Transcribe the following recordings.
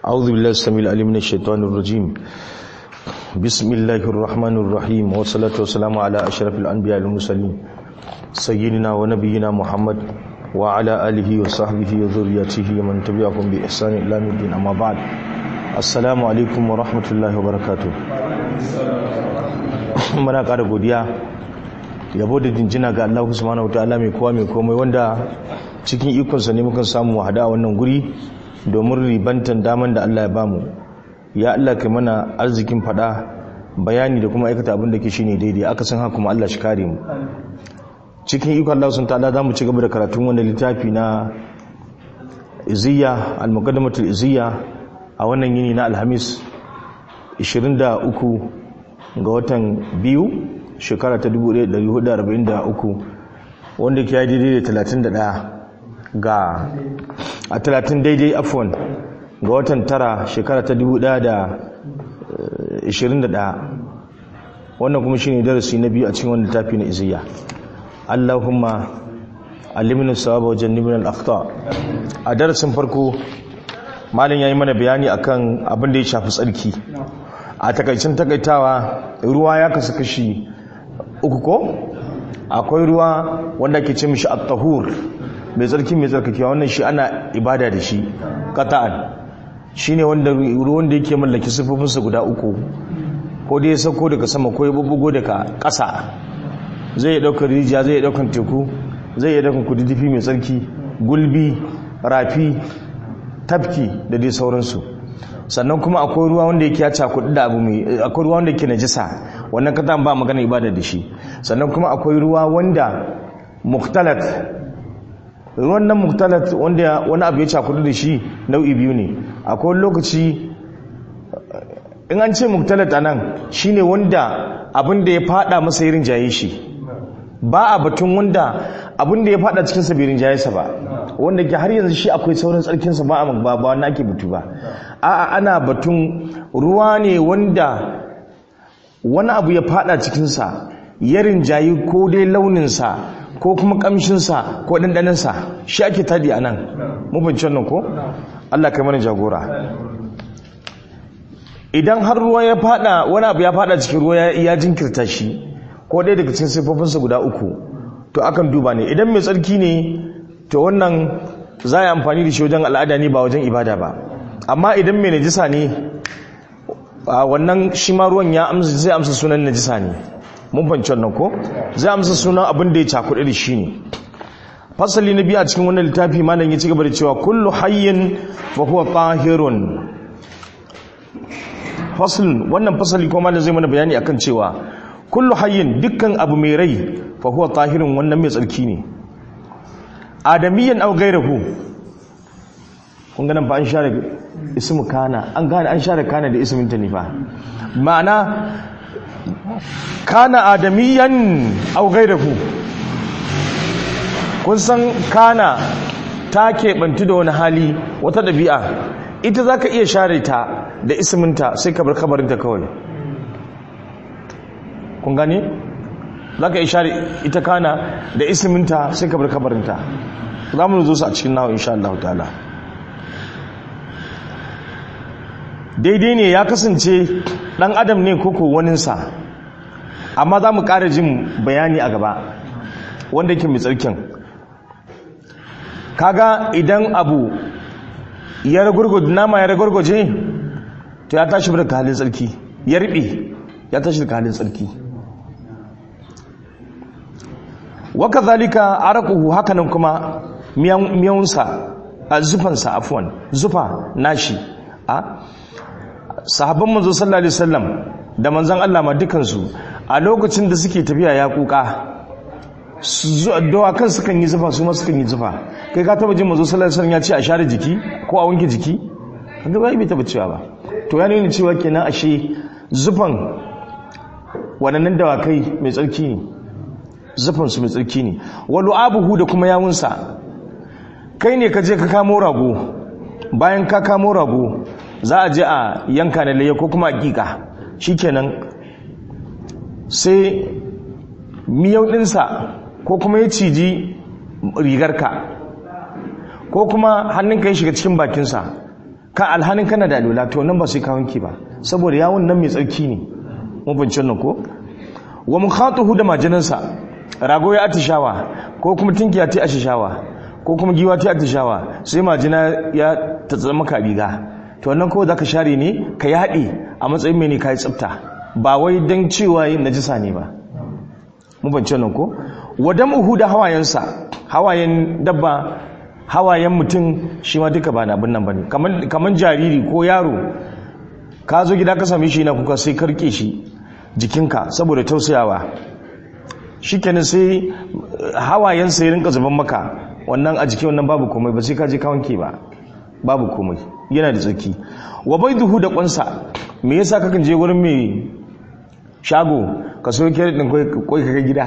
أعوذ بالله السميع العليم من الشيطان الرجيم بسم الله الرحمن الرحيم والصلاة والسلام على أشرف الأنبياء المرسلين سيدنا ونبينا محمد وعلى آله وصحبه وذريته ومن تبعهم بإحسان إلى يوم الدين أما بعد السلام عليكم ورحمة الله وبركاته muna ƙara godiya yabo da jinjina ga Allah subhanahu wataala mai kowa mai komai wanda cikin ikonsa ne muka samu hada a wannan guri domin ribantan daman da Allah ya bamu ya Allah kai mana arzikin fada bayani da kuma aikata abin da ke shine daidai aka san haka kuma Allah shi kare mu cikin ikon Allah sun ta'ala zamu ci gaba da karatun wannan littafi na Iziyya al-Muqaddamatul Iziyya a wannan yini na Alhamis 23 ga watan biyu shekara ta 1443 wanda ke yi daidai da 31 ga a 30 daidai afon ga watan tara shekara ta 2021 wannan kuma shine darasi na biyu a cikin wannan tafi na iziya Allahumma alimna sawaba wajen nibin al-akhta a darasin farko malin yayi mana bayani akan abin da ya shafi tsarki a takaicin takaitawa ruwa ya kasu kashi uku ko akwai ruwa wanda ke ce mishi at-tahur mai tsarki mai tsarkakewa wannan shi ana ibada da shi qata'an shine wanda ruwan da yake mallaki sifofinsa guda uku ko dai ya sauko daga sama ko ya bubbugo daga ƙasa zai iya ɗaukar rijiya zai iya ɗaukar teku zai iya ɗaukar kududdufi mai tsarki gulbi rafi tafki da dai sauransu sannan kuma akwai ruwa wanda yake ya cakudu da abu mai akwai ruwa wanda yake najisa wannan kata ba magana ibada da shi sannan kuma akwai ruwa wanda muktalat ruwan nan muktalat wanda wani abu ya cakudu da shi nau'i biyu ne akwai lokaci in an ce muktalat anan shine wanda abin da ya fada masa irin jaye shi ba a batun wanda abin da ya fada cikin sa bai rinjaye sa ba wanda ke har yanzu shi akwai sauran tsarkin sa ba a ba ba wanda ake batu ba a'a ana batun ruwa ne wanda wani abu ya fada cikin sa ya rinjayi ko dai launin sa ko kuma kamshin sa ko dandanan sa shi ake tadi anan mu bin nan ko Allah kai mana jagora idan har ruwa ya fada wani abu ya fada cikin ruwa ya jinkirta shi ko dai daga cikin siffofinsa guda uku to akan duba ne idan mai tsarki ne to wannan za a amfani da shi wajen al'ada ne ba wajen ibada ba amma idan mai najisa ne wannan shi ma ruwan ya amsa zai amsa sunan najisa ne mun fanci wannan ko zai amsa sunan abin da ya cakuɗe da shi ne fasali na biyu a cikin wannan littafi malam ya ci gaba da cewa kullu hayyin fa huwa tahirun faslun wannan fasali ko malam zai mana bayani akan cewa kullu hayyin dukkan abu mai rai fa huwa tahirun wannan mai tsarki ne adamiyan aw ghayruhu kun ga nan fa an share ismu kana an gane an share kana da ismin ta ne fa ma'ana kana adamiyan aw ghayruhu kun san kana ta keɓantu da wani hali wata ɗabi'a ita za ka iya share ta da isminta sai ka bar kabarinta kawai kun gani za ka iya share ita kana da isminta sai ka bar kabarinta za mu zo su a cikin nawa insha Allah ta'ala daidai ne ya kasance ɗan adam ne koko waninsa amma za mu ƙara jin bayani a gaba wanda yake mai tsarkin kaga idan abu ya ragurguje nama ya ragurguje to ya tashi daga halin tsarki ya riɓe ya tashi daga halin tsarki waka zalika arakuhu hakanan kuma miyawunsa a zufansa afuwan zufa nashi a sahabban manzo sallallahu alaihi wasallam da manzon Allah ma dukansu a lokacin da suke tafiya ya kuka dawakan sukan yi zufa su ma sukan yi zufa kai ka taba jin mazo sallallahu alaihi ya ce a share jiki ko a wanke jiki kaga bai taba cewa ba to ya nuna cewa kenan ashe zufan waɗannan dawakai mai tsarki ne zufan su mai tsarki ne walu abuhu da kuma yawunsa kai ne ka je ka kamo rago bayan ka kamo rago za a je a yanka na laye ko kuma hakika shikenan sai miyau ɗinsa ko kuma ya ciji rigarka ko kuma hannunka ya shiga cikin bakinsa ka alhanin kana da alula to nan ba sai ka wanke ba saboda yawon nan mai tsarki ne mun bincin nan ko wa mukhatuhu da majinansa rago ya atishawa ko kuma tinkiya ta atishawa ko kuma giwa ta atishawa sai majina ya tatsa maka riga to wannan kawai zaka share ne ka yaɗe a matsayin mai ne kai tsafta ba wai dan cewa yin najisa ne ba mun bincin nan ko wa damuhu da hawayensa hawayen dabba hawayen mutum shi ma duka ba na abin nan ba ne kamar jariri ko yaro ka zo gida ka same shi na kuka sai karke shi jikinka saboda tausayawa shi kenan sai hawayen sai rinka zuban maka wannan a jiki wannan babu komai ba sai ka je ka wanke ba babu komai yana da tsaki wa bai duhu da kwansa me yasa kakan je wurin mai shago ka so kere din koi ka gida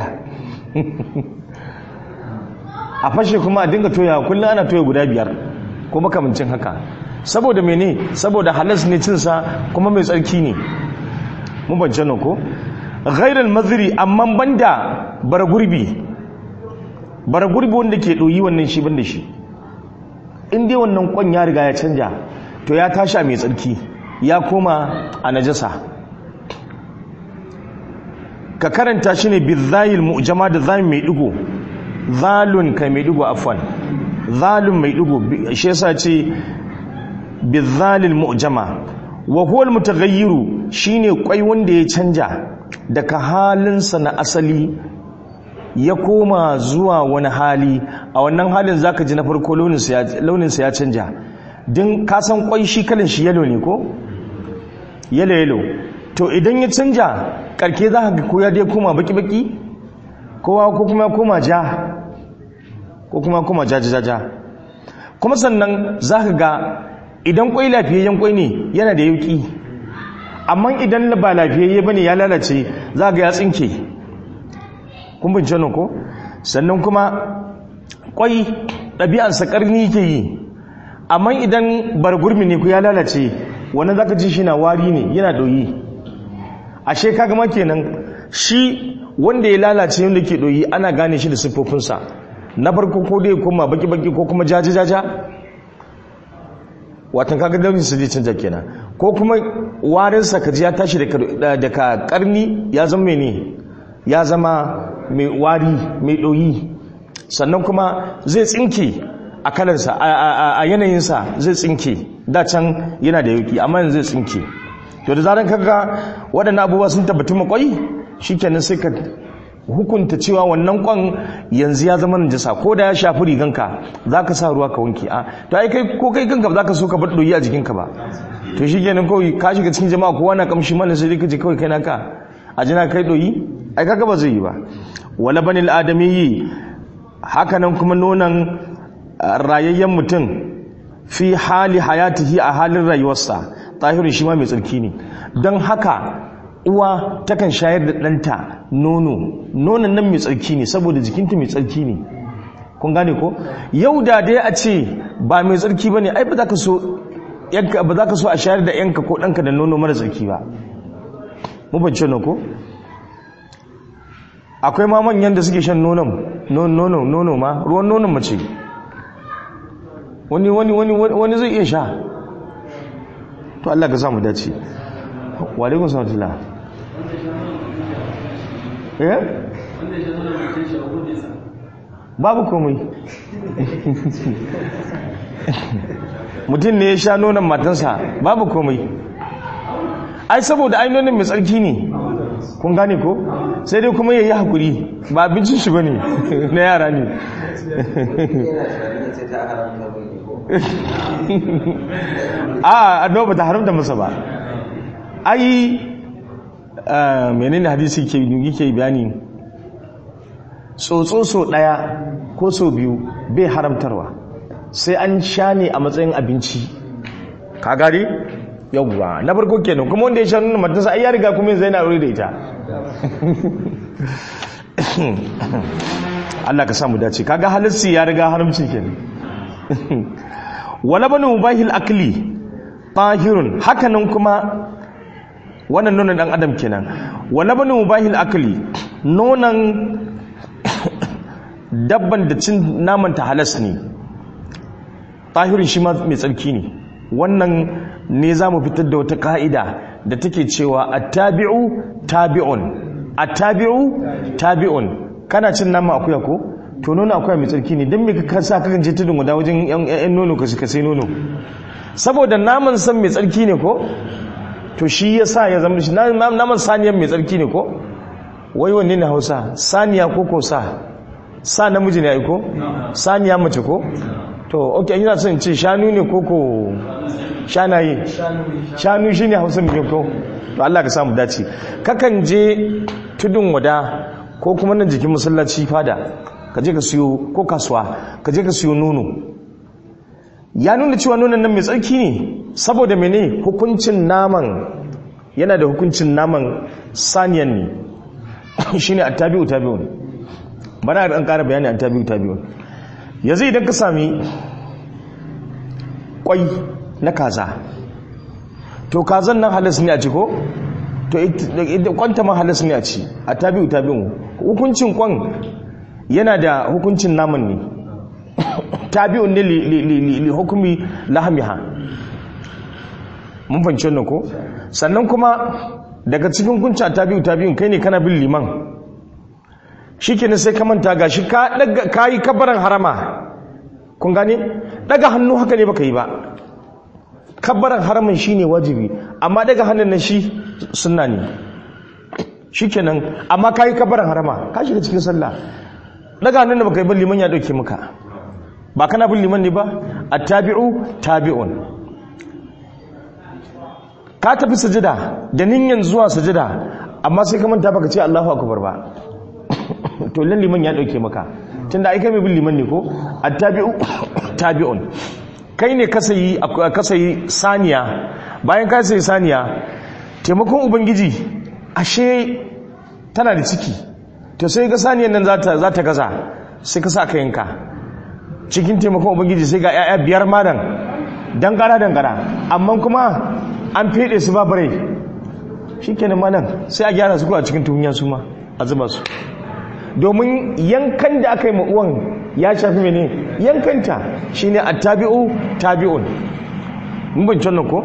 a fashe kuma a dinga toya kullum ana toya guda biyar ko makamancin haka saboda mene saboda halas ne cinsa kuma mai tsarki ne mun bance nan ko ghairal mazri amma banda bara gurbi bara gurbi wanda ke doyi wannan shi banda shi in dai wannan kwan ya riga ya canja to ya tashi a mai tsarki ya koma a najasa ka karanta shi ne bizayil mu'jama da zamin mai digo zalun kai mai digo afwan zalun mai digo shi yasa ce bizalil mu'jama wa huwa almutaghayyiru shine kwai wanda ya canja daga halinsa na asali ya koma zuwa wani hali a wannan halin zaka ji na farko launinsa ya canja din ka san kwai shi kalin shi yalo ne ko yalo yalo to idan ya canja karke za ka ga ko ya dai koma baki baki kowa ko kuma koma ja ko kuma koma jajajaja kuma sannan za ka ga idan kwai lafiyayyen kwai ne yana da yauki amma idan ba lafiyayye ba ne ya lalace za ga ya tsinke kun bince ko sannan kuma kwai ɗabi'ansa ƙarni ke yi amma idan bargurmi ne ku ya lalace wannan za ka ji shi na wari ne yana ɗoyi ashe kaga ma kenan shi wanda ya lalace wanda ke ɗoyi ana gane shi da siffofinsa na farko ko dai koma baki-baki ko kuma jaja-jaja watan kaga daunin su zai canja kenan ko kuma warinsa ka ji ya tashi daga karni ya zama mene ya zama mai wari mai ɗoyi sannan kuma zai tsinke a kalarsa a yanayinsa zai tsinke da can yana da yauki amma yanzu zai tsinke to da zaran kaga waɗannan abubuwa sun tabbatu makwai shikenan sai ka hukunta cewa wannan kwan yanzu ya zama najasa ko da ya shafi riganka za ka sa ruwa ka wanke a to ai kai ko kai kanka za ka so ka bar doyi a jikinka ba to shi kenan kawai ka shiga cikin jama'a kowa na kamshi mana sai ka je kawai kai naka a jina kai doyi ai kaga ba zai yi ba wala banil adamiyyi haka nan kuma nonon rayayyen mutum fi hali hayatihi a halin rayuwarsa tahirin shi ma mai tsarki ne don haka uwa takan shayar da ɗanta nono nonon nan mai tsarki ne saboda jikinta mai tsarki ne kun gane ko yau da dai a ce ba mai tsarki ba ne ai ba za ka so ba za ka so a shayar da yanka ko ɗanka da nono mara tsarki ba mubance na ko akwai ma manyan da suke shan nonon nono nono ma ruwan nonon mace wani wani wani wani zai iya sha to Allah ka samu dace wa alaikum salam eh babu komai mutum ne ya sha nonon matansa babu komai ai saboda ai nonon mai tsarki ne kun gane ko sai dai kuma ya yi haƙuri ba abincin shi ba ne na yara ne a addu'a ba ta haramta masa ba ai menene hadisi ke yake bayani tsotso so daya ko so biyu bai haramtarwa sai an sha ne a matsayin abinci ka gari yawwa na farko kenan kuma wanda ya sha nuna matansa ai ya riga kuma zai na aure da ita Allah ka samu dace kaga halarci ya riga haramci kenan wala banu mubahil akli tahirun hakanan kuma wannan nonon dan adam kenan wala banu mubahil akli nonon dabban da cin naman ta halas ne tahirin shi ma mai tsarki ne wannan ne za mu fitar da wata ka'ida da take cewa attabi'u tabi'un attabi'u tabi'un kana cin nama akuya ko to nono akuya mai tsarki ne don me ka sa kakan je tudun guda wajen yan nono ka sai nono saboda naman san mai tsarki ne ko to shi ya sa ya zama shi naman saniyan mai tsarki ne ko wai wanne ne hausa saniya ko ko sa sa namiji ne ai ko saniya mace ko to ok ina son ce shanu ne ko ko shanaye shanu shi ne hausa mai ko to Allah ka samu dace kakan je tudun wada ko kuma nan jikin masallaci fada ka je ka siyo ko kasuwa ka je ka siyo nono ya nuna cewa nonon nan mai tsarki ne saboda mene hukuncin naman yana da hukuncin naman saniyan ne shine attabi'u tabi'un bana da an ƙara bayani attabi'u tabi'un yanzu idan ka sami kwai na kaza to kazan nan halas ne a ci ko to kwanta ma halas ne a ci attabi'u tabi'un hukuncin kwan yana da hukuncin naman ne tabi'un ne li hukumi lahamiha mun fahimci wannan ko sannan kuma daga cikin kunci tabi'u tabi'un kai ne kana bin liman shikenan sai ka manta gashi ka daga kai kabaran harama kun gane daga hannu haka ne baka yi ba kabaran haramin shine wajibi amma daga hannun nan shi sunna ne shikenan amma kai kabaran harama ka shiga cikin sallah daga hannun da baka yi ba liman ya dauke maka ba kana bin liman ne ba attabi'u tabi'un ka tafi sajida da ninyan zuwa sajida amma sai ka manta baka ce Allahu akbar ba to lan liman ya dauke maka tunda ai kai mai bin liman ne ko attabi'u tabi'un kai ne ka sayi ka sayi saniya bayan ka sayi saniya taimakon ubangiji ashe tana da ciki to sai ga saniyan nan za ta gaza sai ka sa ka yanka cikin taimakon ubangiji sai ga 'ya'ya biyar madan dangara dangara amma kuma an fede su ba bare shi kenan malam sai a gyara su ko a cikin tuhunya su ma a zuba su domin yankan da aka yi ma'uwan ya shafi mene yankanta shine attabi'u tabi'un mun bin nan ko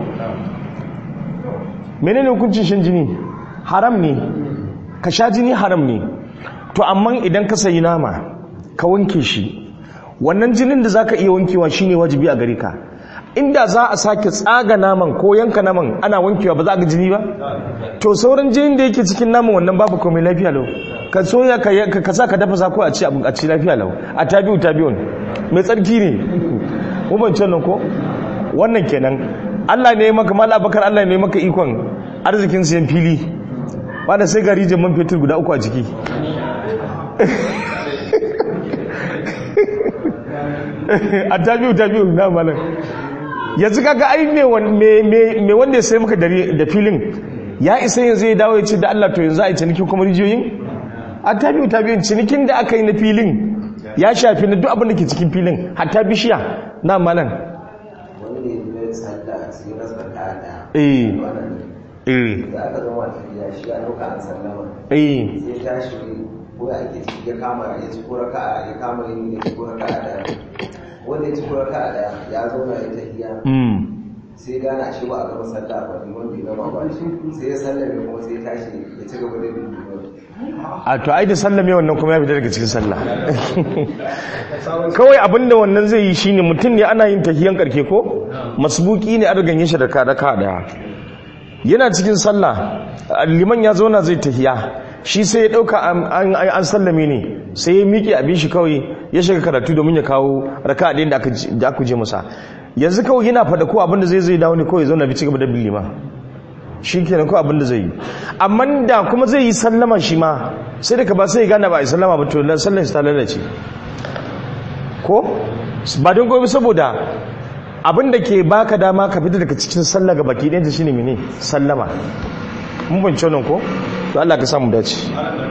menene hukuncin shan jini haram ne ka sha jini haram ne to amma idan ka sayi nama ka wanke shi wannan jinin da zaka iya wankewa shine wajibi a gare ka inda za a sake tsaga naman ko yanka naman ana wankewa ba za a ga jini ba to sauran jinin da yake cikin naman wannan babu komai lafiya lau ka soya ka ka sa ka dafa ko a ci a ci lafiya lau a tabi'u tabi'un mai tsarki ne mu ban nan ko wannan kenan Allah ne maka mal abakar Allah ne maka ikon arzikin siyan fili wanda sai gari man fetur guda uku a ciki a tabi'u tabi'u na malam yanzu kaga ai me wanda ya sai maka da filin ya isa yanzu ya dawo ya ce da Allah to yanzu a yi cinikin kuma rijiyoyin a tabi'u tabi'un cinikin da aka yi na filin ya shafi na duk abin da ke cikin filin hatta bishiya na malam eh eh da aka zama tafiya shi a ɗauka an sallama eh sai tashi ko ya ake ciki ya kama ya ci ko raka ya kama yin ya ci ko raka a daya wanda ya ci ko raka a daya ya zauna ya tafiya mm sai gane a shi ba a gama sallah ba ne wanda ya gama ba sai ya sallame kuma sai ya tashi ya ci gaba da bin liman a to ai da sallame wannan kuma ya fita daga cikin sallah kawai abinda wannan zai yi shine mutum ne ana yin tahiyan karke ko masbuki ne an ganye shi da ka daka daya yana cikin sallah liman ya zauna zai tahiya shi sai ya dauka an an sallame ne sai ya miƙe abin shi kawai ya shiga karatu domin ya kawo raka'a ɗin da aka da aka je masa yanzu kawai yana fada ko abinda zai zai dawo ne kawai ya zauna bi cigaba da bin liman shi kenan ko abinda zai yi amma da kuma zai yi sallama shi ma sai daga ba sai ya gane ba a yi sallama ba to sallar shi ta lalace ko ba don gobe saboda abinda ke baka dama ka fita daga cikin sallah ga baki ɗayanta shine mene sallama mun bance wannan ko to Allah ka samu dace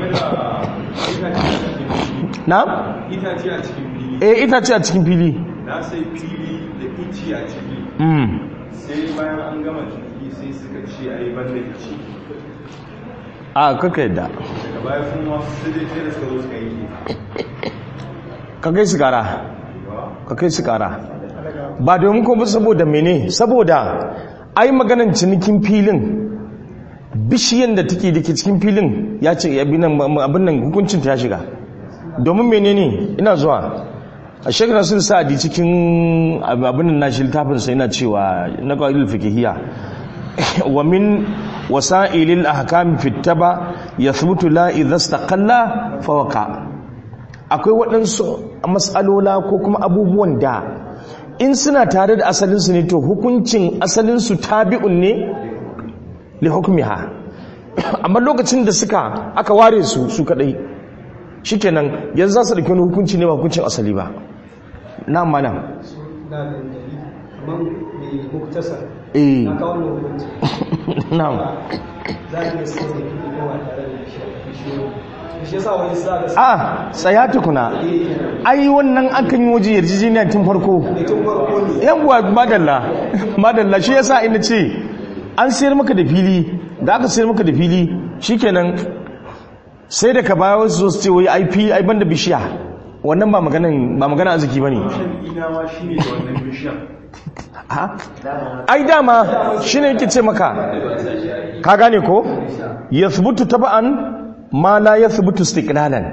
na itace a cikin fili eh itace a cikin fili na sai fili da ici a ciki mm sai bayan an gama ciki sai suka ce a yi banda ici a kaka yadda daga baya sun wasu sai dai sai da suka zo suka yi ka kai su kara ka kai su kara ba domin ko ba saboda mene saboda ai maganan cinikin filin bishiyan da take da ke cikin filin ya ce abin nan hukuncin ta ya shiga domin menene ina zuwa a shekara sun sa'adi cikin abin nan nashi littafin sai yana cewa na qaidul fiqhiyya wa min wasa'ilil ahkam fi taba yathbutu la idha istaqalla fa waqa akwai waɗansu mas'alola ko kuma abubuwan da in suna tare da asalinsu ne to hukuncin asalinsu tabi'un ne li hukmiha amma lokacin da suka aka ware su su kadai shikenan yanzu za su dauki wani hukunci ne ba hukuncin asali ba na mana na da dalili kamar mai muktasar eh na kawo wannan hukunci na za a iya sai da kuɗi yawa tare da bishiyoyi shi yasa wani sa ga a tsaya tukuna ai wannan akan yi waje yarjejeniya tun farko tun farko ne yawwa madalla madalla shi yasa ina ce an sayar maka da fili da aka sayar maka da fili shikenan sai da ka baya wasu su ce wai IP ai banda bishiya wannan ba maganan ba magana arziki bane ina ma shi ne da wannan bishiyan ha ai dama shine yake ce maka ka gane ko yathbutu taba'an ma la yathbutu istiqlalan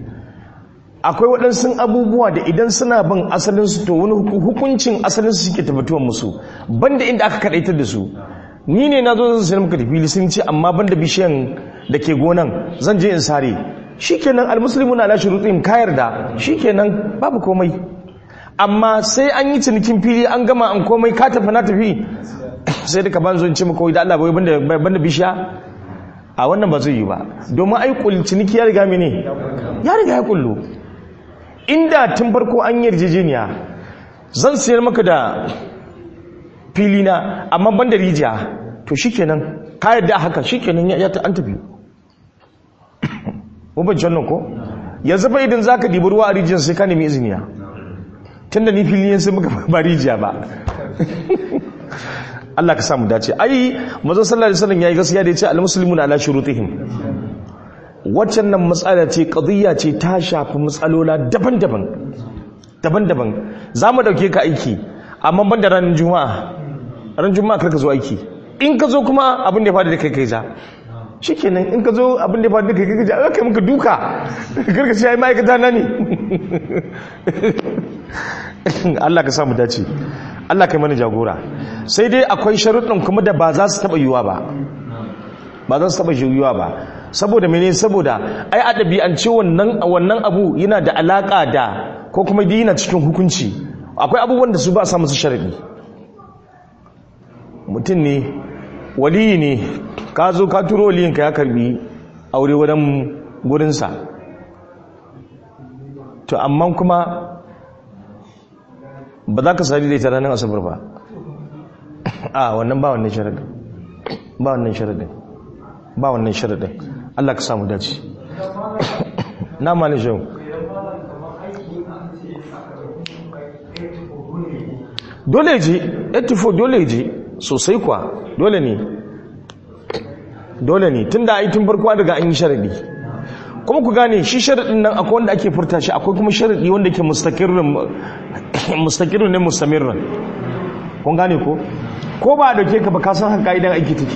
akwai waɗansu abubuwa da idan suna bin asalinsu to wani huku- hukuncin asalinsu suke tabbatuwa musu banda inda aka kaɗaitar da su ni ne na zo zan sayar maka da fili sun ce amma banda bishiyan da ke gonan zan je in sare shikenan almuslimun ala shurutihim ka yarda shikenan babu komai amma sai an yi cinikin fili an gama an komai ka tafi na tafi sai da ka ban zo in ce maka wai da Allah bai banda banda bishiya a wannan ba zai yi ba domin ai kul ciniki ya riga mene ya riga ya kullu inda tun farko an yi yarjejeniya zan sayar maka da fili na amma ban da rijiya to shikenan ka yadda haka shikenan ya ta an tafi mun jannan ko yanzu fa idan zaka dibi ruwa a rijiyar sai ka nemi iziniya tunda ni fili ne sai muka ba rijiya ba Allah ka samu dace ai manzo sallallahu alaihi wasallam yayi gaskiya da yace al-muslimuna ala shurutihim waccan nan matsala ce qadiyya ce ta shafi matsalola daban-daban daban-daban zamu dauke ka aiki amma ban da ranar juma'a ran juma'a kar ka zo aiki in ka zo kuma abin da ya faɗi da kai kai za shikenan in ka zo abin da ya faɗi da kai kai za kai muka duka kar ka ce ai ma'aikata na ne Allah ka samu dace Allah kai mana jagora sai dai akwai sharuɗin kuma da ba za su taɓa yiwuwa ba ba za su taɓa yiwuwa ba saboda mene saboda ai a ɗabi'ance wannan wannan abu yana da alaƙa da ko kuma dai yana cikin hukunci akwai abubuwan da su ba sa musu sharaɗi mutum ne waliyi ne ka zo ka turo waliyinka ya karbi aure wajen gurinsa to amma kuma ba za ka sadi da ita ranar asabar ba a wannan ba wannan sharadin ba wannan sharadin ba wannan sharadin Allah ka samu dace na malin shi dole ji 84 dole ji sosai kuwa dole ne dole ne tun da aikin farko an daga an yi sharadi kuma ku gane shi sharadin nan akwai wanda ake furta shi akwai kuma sharadi wanda ke mustaqirin ne mustamirran kun gane ko ko ba a dauke ka ba ka san haka idan aiki take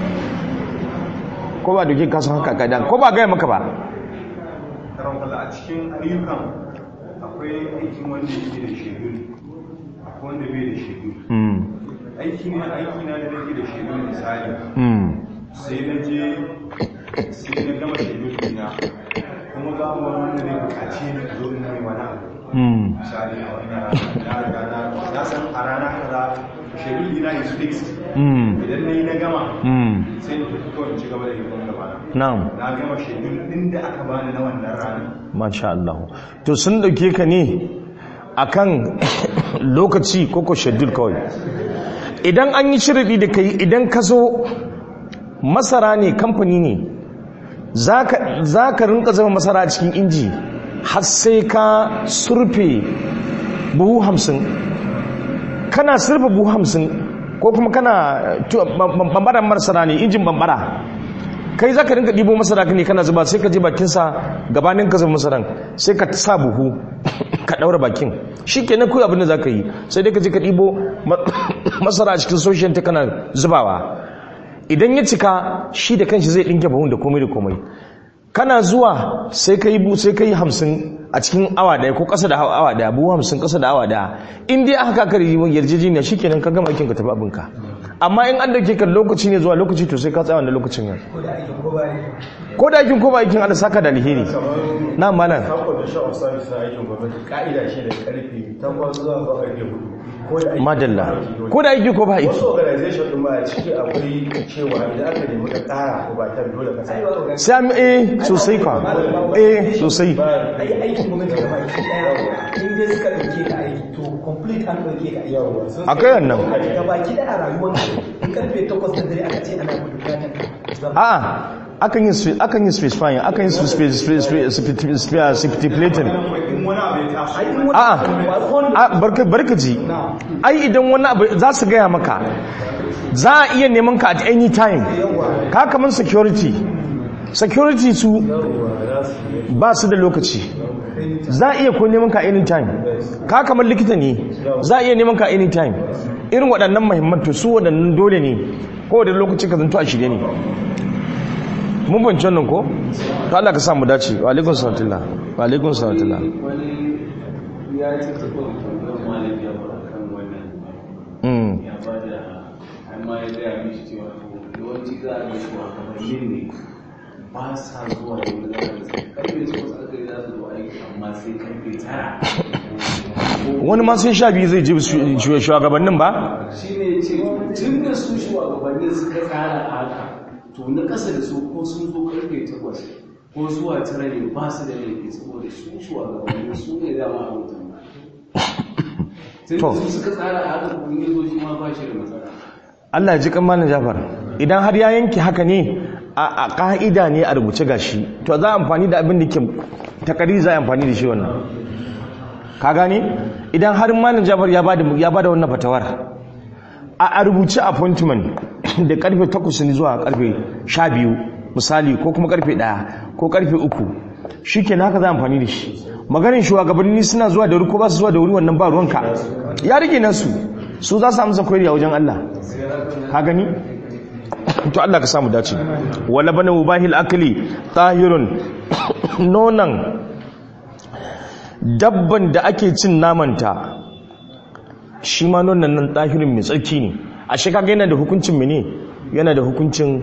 ko ba a dauke ka san haka idan ko ba gaya maka ba karon kalla a cikin ayyukan akwai aikin wanda yake da shedul akwai wanda bai da shedul mm aiki ne aiki na da nake da shedul misali mm sai na je sai na gama shedul dina kuma za mu wani wanda zai bukaci ni zo in mai wani abu mm misali a wannan rana na riga na na san a rana kaza shedul dina is fixed mm idan na yi na gama mm sai na tafi kawai in ci gaba da yin wani gaba na na'am na gama shedul din da aka bani na wannan rana masha Allah to sun dauke ka ne akan lokaci ko ko schedule kawai idan an yi shiridi da kai idan ka zo masara ne kamfani ne za ka rinka zama masara a cikin inji har sai ka surfe buhu hamsin kana surfe buhu hamsin ko kuma kana tu- bam- bam- bambaran masara ne injin bambara kai za ka rinka ɗibo masara ne kana zuba sai ka je bakinsa gabanin ka zuba masaran sai ka sa buhu ka ɗaura bakin shi ke na kuwa abin da za ka yi sai dai ka je ka ɗibo masara a cikin soshiyan ta kana zubawa idan ya cika shi da kanshi zai ɗinke bahun da komai da komai kana zuwa sai ka yi sai ka yi hamsin a cikin awa ɗaya ko ƙasa da awa ɗaya buhu hamsin ƙasa da awa ɗaya in dai aka kaka yarjejeniya shi kenan ka gama aikin ka tafi abinka amma in an dauke ka lokaci ne zuwa lokaci to sai ka tsaya wannan lokacin yan ko da aikin ko ba aikin Allah saka da alheri na malam condition of service na aikin gwamnati ka'ida shi da karfe 8 zuwa zuwa karfe 4 ko da aiki madalla ko da aiki ko ba aiki wasu organization din ba a ciki akwai cewa idan aka nemi ka kara ko ba ta dole ka tsaya sai an eh sosai kwa eh sosai ai aikin gwamnati da baki daya in dai suka dauke ka aiki to complete an dauke ka aiki akai wannan ga baki daya rayuwar in karfe 8 da dare aka ce ana bukatar ka a'a akan yi spe- akan yi specifying akan yi spe- spe- spe- spe- spe- stipulating in wani abu ya taso ai in wani a'a a barka barka ji ai idan wani abu za su gaya maka za a iya neman ka at any time ka kaman security security su ba su da lokaci za a iya ko neman ka any time ka kamar likita ne za a iya neman ka any time irin waɗannan mahimman to su waɗannan dole ne ko da lokaci ka zanto a shirye ne mun banci wannan ko to Allah ka samu dace wa alaikum salatullah wa alaikum salatullah wani ya ce ta kuma tambayar malam ya fara kan wannan mm ya ba da amma ya gaya mishi cewa to yawanci za a ga shugabannin ne ba sa zuwa da wani zama da karfe takwas aka yi za su zo aiki amma sai karfe tara wani ma sai sha biyu zai ji shu- shugabannin ba shi ne ce tun da su shugabannin suka tsara haka to na ƙasa da su ko sun zo karfe takwas ko zuwa tara ne ba su da laifi saboda su shugabannin su ne dama a wutan tun To. da su suka tsara haka kun yi zo shi ma ba shi da matsala Allah ya ji kan malam Jafar idan har ya yanke haka ne a a ka'ida ne a rubuce gashi to za a amfani da abin da ke takari za a amfani da shi wannan ka gane idan har malam Jafar ya bada ya bada wannan fatawar a a rubuce appointment da karfe 8 ne zuwa karfe 12 misali ko kuma karfe 1 ko karfe 3 shikenan haka za a amfani da shi maganin shugabanni suna zuwa da wuri ko ba su zuwa da wuri wannan ba ruwanka ya rige nasu su za su amsa koyari a wajen Allah ka gani to Allah ka samu dace wala bana mubahil akli tahirun nonan dabban da ake cin namanta shi ma nonan nan tahirin mai tsarki ne a shi kaga yana da hukuncin mene yana da hukuncin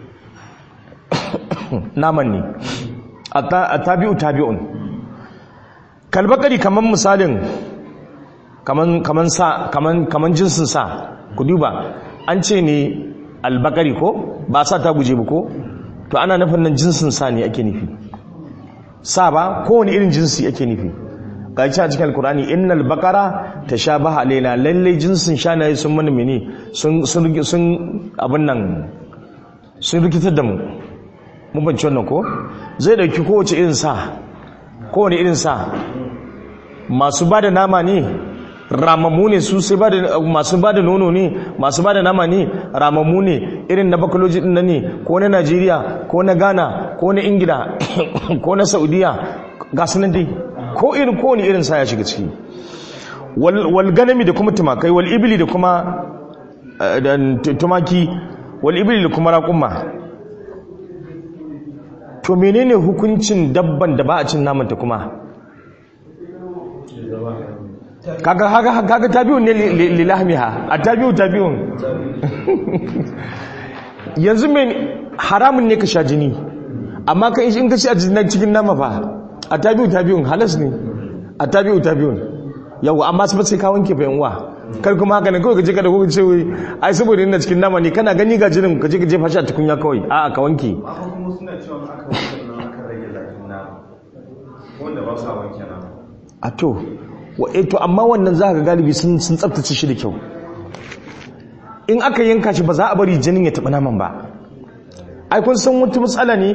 naman ne a tabi'u tabi'un kalbakari kaman misalin kaman kaman sa kaman kaman jinsin sa ku duba an ce ne albakari ko ba sa ta guje ba ko to ana nufin nan jinsin sa ne ake nufi sa ba kowane irin jinsi ake nufi ga ci a cikin alkurani innal bakara tashabaha alaina lalle jinsin shanaye sun mana mene sun sun sun abin nan sun rikitar da mu mun banci wannan ko zai dauki kowace irin sa kowane irin sa masu ba da nama ne ramammu ne su sai masu ba da nono ne masu ba da nama ne ramammu ne irin na bakaloji din nan ne ko na najeriya ko na ghana ko na ingila ko na saudiya ga sunan dai ko irin kowane irin sa ya shiga ciki wal ganami da kuma tumakai wal ibili da kuma eh, da tumaki wal ibili da kuma raƙumma to menene hukuncin dabban da ba a cin namanta kuma kaga kaga kaga tabi'un ne li- li- lilahmiha atabi'u tabi'un yanzu men haramun ne ka sha jini amma kai in ka ci a jinin cikin nama fa atabi'u tabi'un halas ne atabi'u tabi'un yawa amma sai sai ka wanke fa yanwa kar kuma haka ne kawai ka je ka da kuka ce wai ai saboda ina cikin nama ne kana gani ga jinin ka je ka jefa shi a tukunya kawai a'a ka wanke amma kuma suna cewa aka wanke nan aka rage zafin nama wanda ba sa wanke nama a to wa eh to amma wannan za ka galibi sun sun tsaftace shi da kyau in aka yanka shi ba za a bari jinin ya taɓa naman ba ai kun san wata matsala ne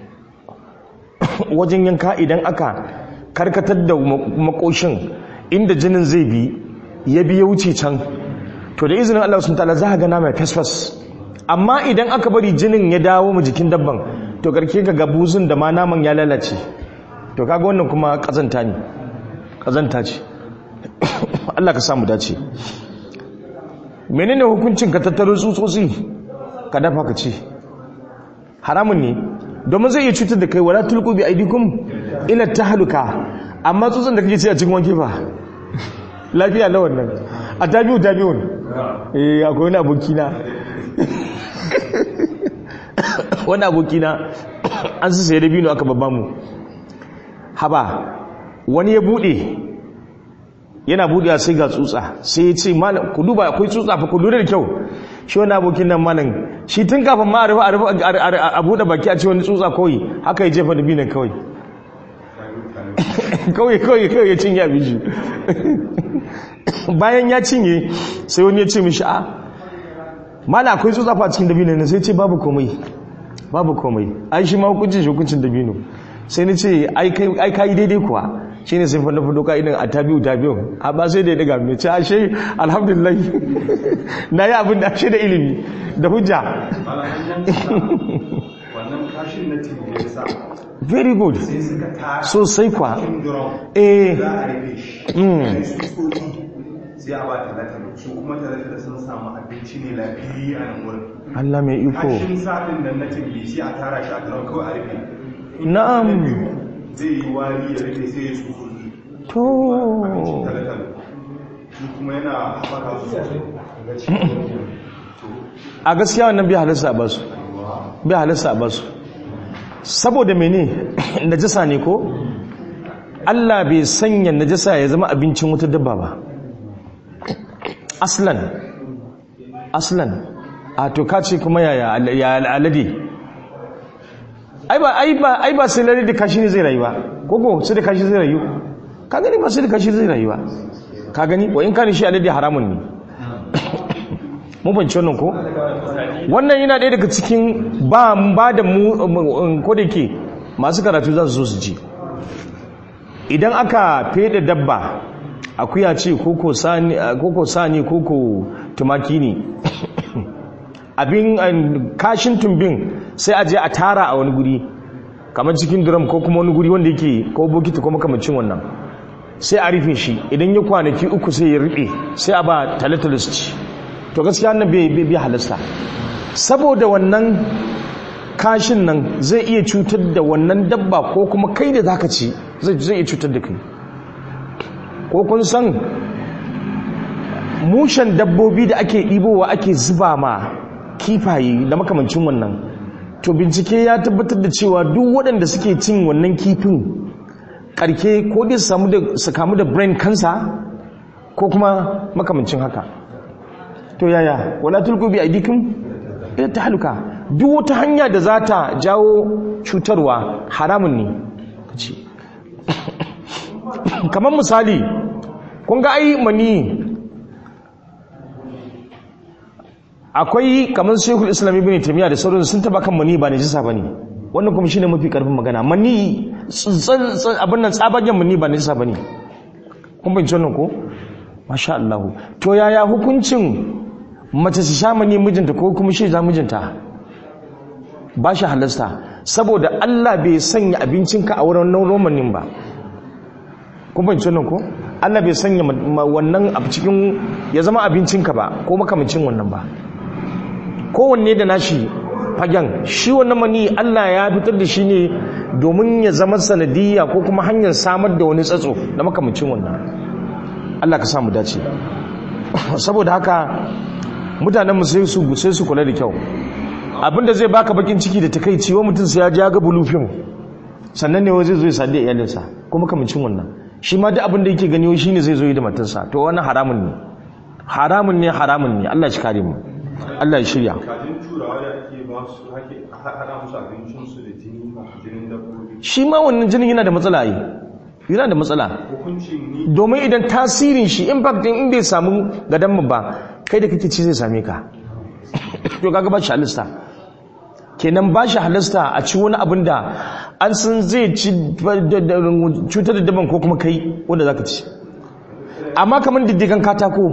wajen yanka idan aka karkatar da ma- makoshin inda jinin zai bi ya bi ya wuce can to da izinin Allah sun ta'ala za ka ga nama ya fasfas amma idan aka bari jinin ya dawo mu jikin dabban to karke ka ga buzun da ma naman ya lalace to kaga wannan kuma kazanta ne kazanta ce Allah ka samu dace menene hukuncin ka tattaro tsutsotsi ka dafa ka ce haramun ne domin zai iya cutar da kai wala tulqu bi aidikum ila tahluka amma tsutsun da kake ci a cikin wanke fa lafiya na wannan a tabi'u tabi'un eh akwai wani abokina wani abokina an su sai da bino aka babba mu haba wani ya bude yana bude sai ga tsutsa sai ya ce malam ku duba akwai tsutsa fa ku lura da kyau shi wani abokin nan malam shi tun kafin ma a rufe a rufe a bude baki a ce wani tsutsa kawai haka ya jefa da binan kawai kawai kawai kawai ya cinye abin shi bayan ya cinye sai wani ya ce mishi a mala akwai tsutsa fa cikin dabino ne sai ce babu komai babu komai ai shi ma hukuncin shi hukuncin dabino sai ni ce ai kai daidai kuwa shi ne sai fanda fado ka'idan a tabi'u tabi'u a ba sai da ya daga mai ce ashe alhamdulillah na yi abin da ashe da ilimi da hujja wannan kashin na tibi ya sa very good sai suka tara sosai kwa cikin duron eh za a rufe shi Mm. sai su tsoki sai a ba talatalo su kuma talatalo sun samu abinci ne lafiyayye a nan wurin Allah mai iko kashin saɗin da na tibi sai a tara shi a duron kawai a rufe na'am zai yi wari ya rufe sai ya tsoki to abincin talatalo shi kuma yana haɓaka su ga cikin a gaskiya wannan bai halasta ba su bai halasta ba su saboda mene najasa ne ko Allah bai sanya najasa ya zama abincin wata dabba ba aslan aslan a to ka ce kuma yaya ya alade ai ba ai ba ai ba sai lalle da kashi ne zai rayu ba koko sai da kashi zai rayu ka gani ba sai da kashi zai rayu ba ka gani wa in kana shi alade haramun ne mun fahimci wannan ko wannan yana ɗaya daga cikin ba ba da mu ko da ke masu karatu za su so su ji idan aka fede dabba akuya ce koko sani koko sani koko tumaki ne abin an, kashin tumbin sai a je a tara a wani guri kamar cikin drum ko kuma wani guri wanda yake ko bokiti ko makamacin wannan sai a rufe shi idan ya kwanaki uku sai ya rufe sai a ba talatalis ci to gaskiya nan bai bai bai halasta saboda wannan kashin nan zai iya cutar da wannan dabba ko kuma kai da zaka ci zai zai iya cutar da kai ko kun san mushen dabbobi da ake ɗibowa ake zuba ma kifaye da makamancin wannan to bincike ya tabbatar da cewa duk waɗanda suke cin wannan kifin ƙarke ko dai su samu da su kamu da brain cancer ko kuma makamancin haka to yaya wala tulku bi aidikum ila tahluka duk wata hanya da za ta jawo cutarwa haramun ne kace kamar misali kun ga ai mani akwai kamar shekul islam ibn taymiya da sauran sun taba kan mani ba najisa bane wannan kuma shine mafi karfin magana mani abin nan tsabagen mani ba najisa bane kun bin wannan ko masha Allah to yaya hukuncin mace su sha mani mijinta ko kuma shi za mijinta ba shi halasta saboda Allah bai sanya abincinka a wurin romanin ba kun fahimci wannan ko Allah bai sanya wannan a cikin ya zama abincinka ba ko makamacin wannan ba kowanne da nashi fagen shi wannan mani Allah ya fitar da shi ne domin ya zama sanadiyya ko kuma hanyar samar da wani tsatso da makamacin wannan Allah ka samu dace saboda haka mutanenmu sai su sai su kula da kyau abinda zai baka bakin ciki da takeici wa mutum sai ya ji ya ga bulufin sannan ne zai zo ya sadi iyalinsa ko makamacin wannan shi ma duk abin da yake gani shi ne zai zo yi da matarsa to wannan haramun ne haramun ne haramun ne Allah shi kare mu Allah ya shirya kajin turawa da ake ba su hake haɗa musu abincinsu da jini jinin dabbobi shi ma wannan jinin yana da matsala yi yana da matsala hukuncin ni domin idan tasirin shi impact din in bai samu gadan mu ba kai da kake ci zai same ka to kaga ba shi halista kenan ba shi halista a ci wani abin da an san zai ci cutar da daban ko kuma kai wanda zaka ci amma kamar diddigan katako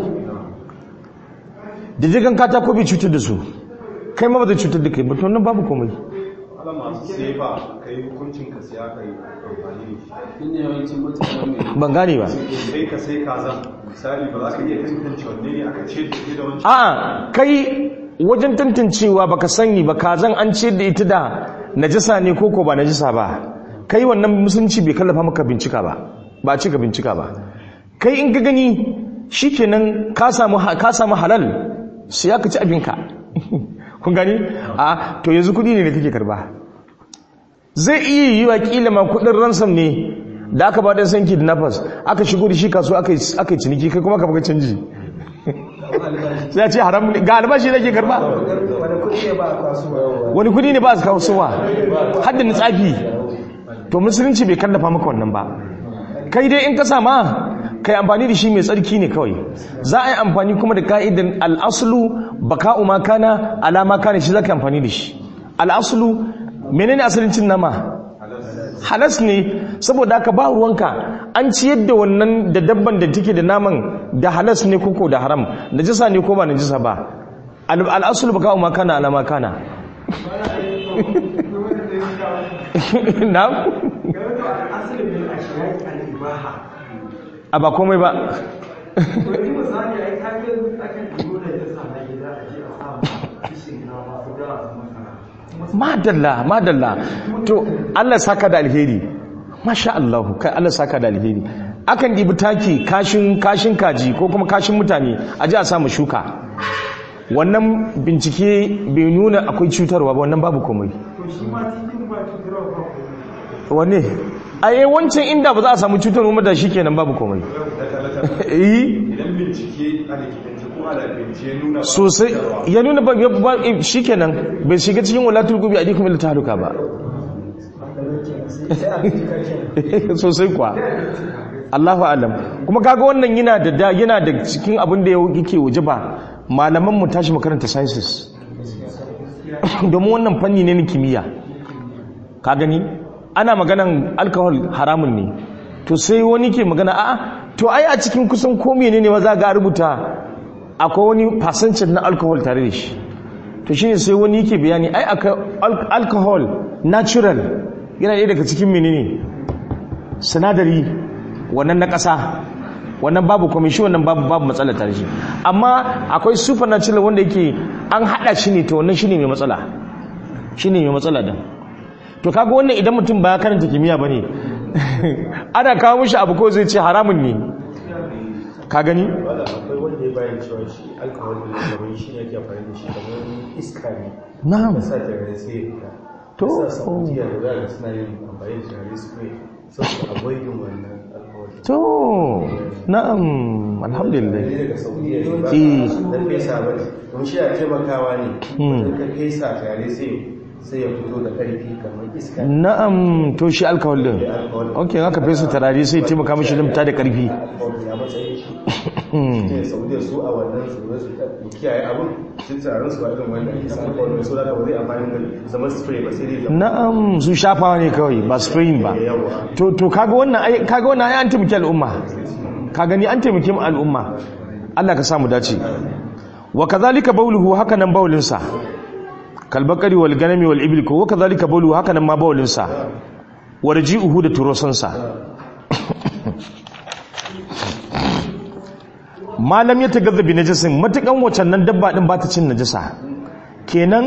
diddigan katako bai cutar da su kai ma ba zai cutar da kai ba to nan babu komai ala masu sai ba ka yi hukuncin ka sai aka yi amfani da shi inda yawancin mutane mai ban gane ba sai ka sai kazan misali ba za ka iya tantance wanne ne aka ce da ke da wancan a'a kai wajen tantancewa baka sani ba kazan an ce da ita da najasa ne ko ko ba najasa ba kai wannan musulunci bai kallafa maka bincika ba ba a ce ka bincika ba kai in ka gani shikenan ka samu ka samu halal sai aka ci abinka kun gani a to yanzu kudi ne da kake karba zai iya yi wa kila ma kudin ransom ne da aka ba dan sanki da nafas aka shigo da shi kasuwa aka yi aka yi ciniki kai kuma ka baka canji sai ya ce haram ne ga albashi nake karba wani kuɗi ne ba a kasuwa wani kudi ne ba su kawo suwa haddin tsafi to musulunci bai kallafa maka wannan ba kai dai in ka sama kai amfani da shi mai tsarki ne kawai za a yi amfani kuma da ka'idan al'asulu baka ma kana alama kana shi za ka yi amfani da shi al'asulu menene asalin cin nama halas ne saboda haka ba ruwanka an ciyar da wannan da dabban da take da naman da halas ne koko da haram najisa ne ko ba najisa ba Al- al'asulu baka ma kana alama kana na'am a ba komai ba madalla madalla to Allah saka da alheri masha Allah kai Allah saka da alheri akan dibi taki kashin kashin kaji ko kuma kashin mutane a ji a samu shuka wannan bincike bai nuna akwai cutarwa ba wannan babu komai wanne a yi wancan inda ba za a samu cutarwa da shi kenan babu komai yi idan bincike a likitance ko a lafiyance ya nuna ba sosai ya nuna ba ba- shi kenan bai shiga cikin walatul gubi a dikun ila tahaluka ba sai a bincika kenan sosai kuwa Allahu alam kuma kaga wannan yana da da yana da cikin abin da yake waje ba malaman mu tashi makaranta sciences domin wannan fanni ne na kimiyya ka gani ana maganan alcohol haramun ne to sai wani ke magana a'a to ai a cikin kusan ko menene ma za ga rubuta akwai wani percentage na alcohol tare da shi to shine sai wani yake bayani ai akwai al- alcohol natural yana ɗaya daga cikin menene sinadari wannan na ƙasa wannan babu komai shi wannan babu babu matsala tare shi amma akwai supernatural wanda yake an hada shi ne to wannan shine mai matsala shine mai matsala din to kaga wannan idan mutum ba ya karanta kimiyya bane ana kawo mishi abu ko zai ce haramun ne ka gani wanda akwai wanda ya bayan cewa shi alkawar da kamar shi ne ake amfani da shi kamar iska ne na'am da sa tare sai ya fita To. sa saudiya da za a suna yin amfani da tare su ne saboda avoiding wannan alkawar to na'am alhamdulillah ne daga saudiya ne ba Eh. na fesa ba ne kuma shi a taimakawa ne Hmm. wanda ka fesa tare sai sai ya fito da karfi kamar iska na'am to shi alkawal din okay haka fesa tarare sai taimaka mishi limta da karfi alkawar ya matsayin shi ne saudiya su a wannan su su kiyaye abun sun tsaron su ba irin wannan ake samun alkawar su da ba zai amfani da zama spray ba sai dai zama na'am su shafawa ne kawai ba spraying ba to to kaga wannan ai kaga wannan ai an taimaki al'umma ka gani an taimaki mu al'umma Allah ka samu dace wa kadhalika bawluhu haka nan bawlin sa kalbakari wal ganami wal ibil ko wa kadhalika bawluhu haka nan ma bawlin sa warji'uhu da turosan sa malam ya tagadda bi najasin matukan wacan nan dabba din ba ta cin najasa kenan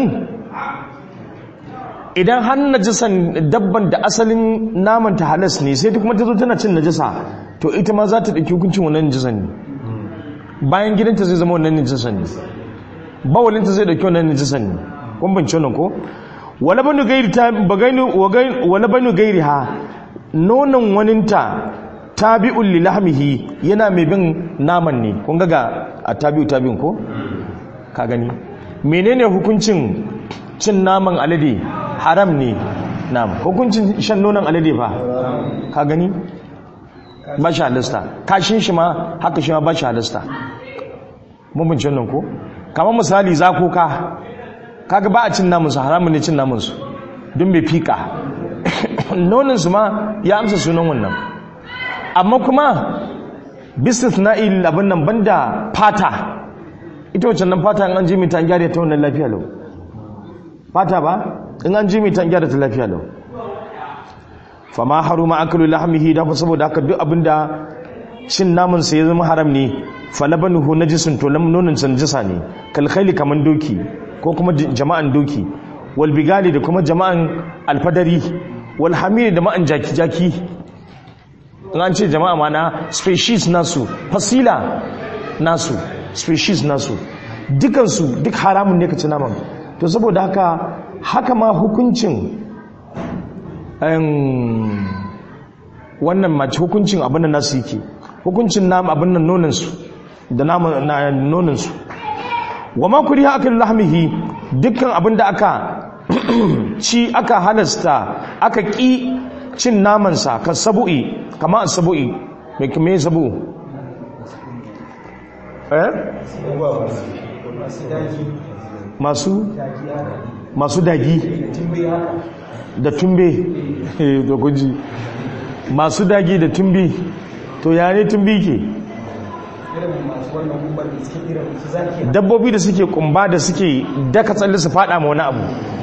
idan har najisan dabban da asalin naman ta halas ne sai ta kuma ta zo tana cin najasa to ita ma za ta ɗauki hukuncin wannan najisan ne bayan gidanta zai zama wannan najisan ne bawalinta zai ɗauki wannan najisan ne kun bance wannan ko wala banu gairi ta bagainu wala banu gairi ha nonon waninta tabi'un li lahmihi yana mai bin naman ne kun ga ga a tabi'u tabi'un ko ka gani menene hukuncin cin naman alade haram ne nam hukuncin shan nonon alade fa ka gani ba shi halasta kashin shi ma haka shi ma ba shi halasta mun bincin nan ko kamar misali zakoka kaga ba a cin namun su haramun ne cin namun su don bai fika nonon su ma ya amsa sunan wannan amma kuma business na il abin nan banda fata ita wacce nan fata an ji mita an gyara ta wannan lafiya lau fata ba in an ji mai ta gyara ta lafiya lau fama haruma akalu lahmihi da saboda haka duk abinda cin naman sa ya zama haram ne falabanuhu najisun to lam nonon sa najisa ne kal khayli kaman doki ko kuma jama'an doki wal bigali da kuma jama'an alfadari wal hamiri da ma'an jaki jaki in an ce jama'a mana species nasu fasila nasu species nasu dukansu duk haramun ne ka ci naman to saboda haka haka ma hukuncin wannan mace hukuncin abin da nasu yake hukuncin nam abin nan nonansu da nonansu wa ma kuri haka lahmihi dukkan abin da aka ci aka halasta aka ƙi cin namansa ka sabu'i kama a sabu'i mai kame sabu eh masu masu dagi da tumbe da kunji masu dagi da tumbi to ya ne tumbi ke dabbobi da suke kumba da suke daka tsalle su fada ma wani abu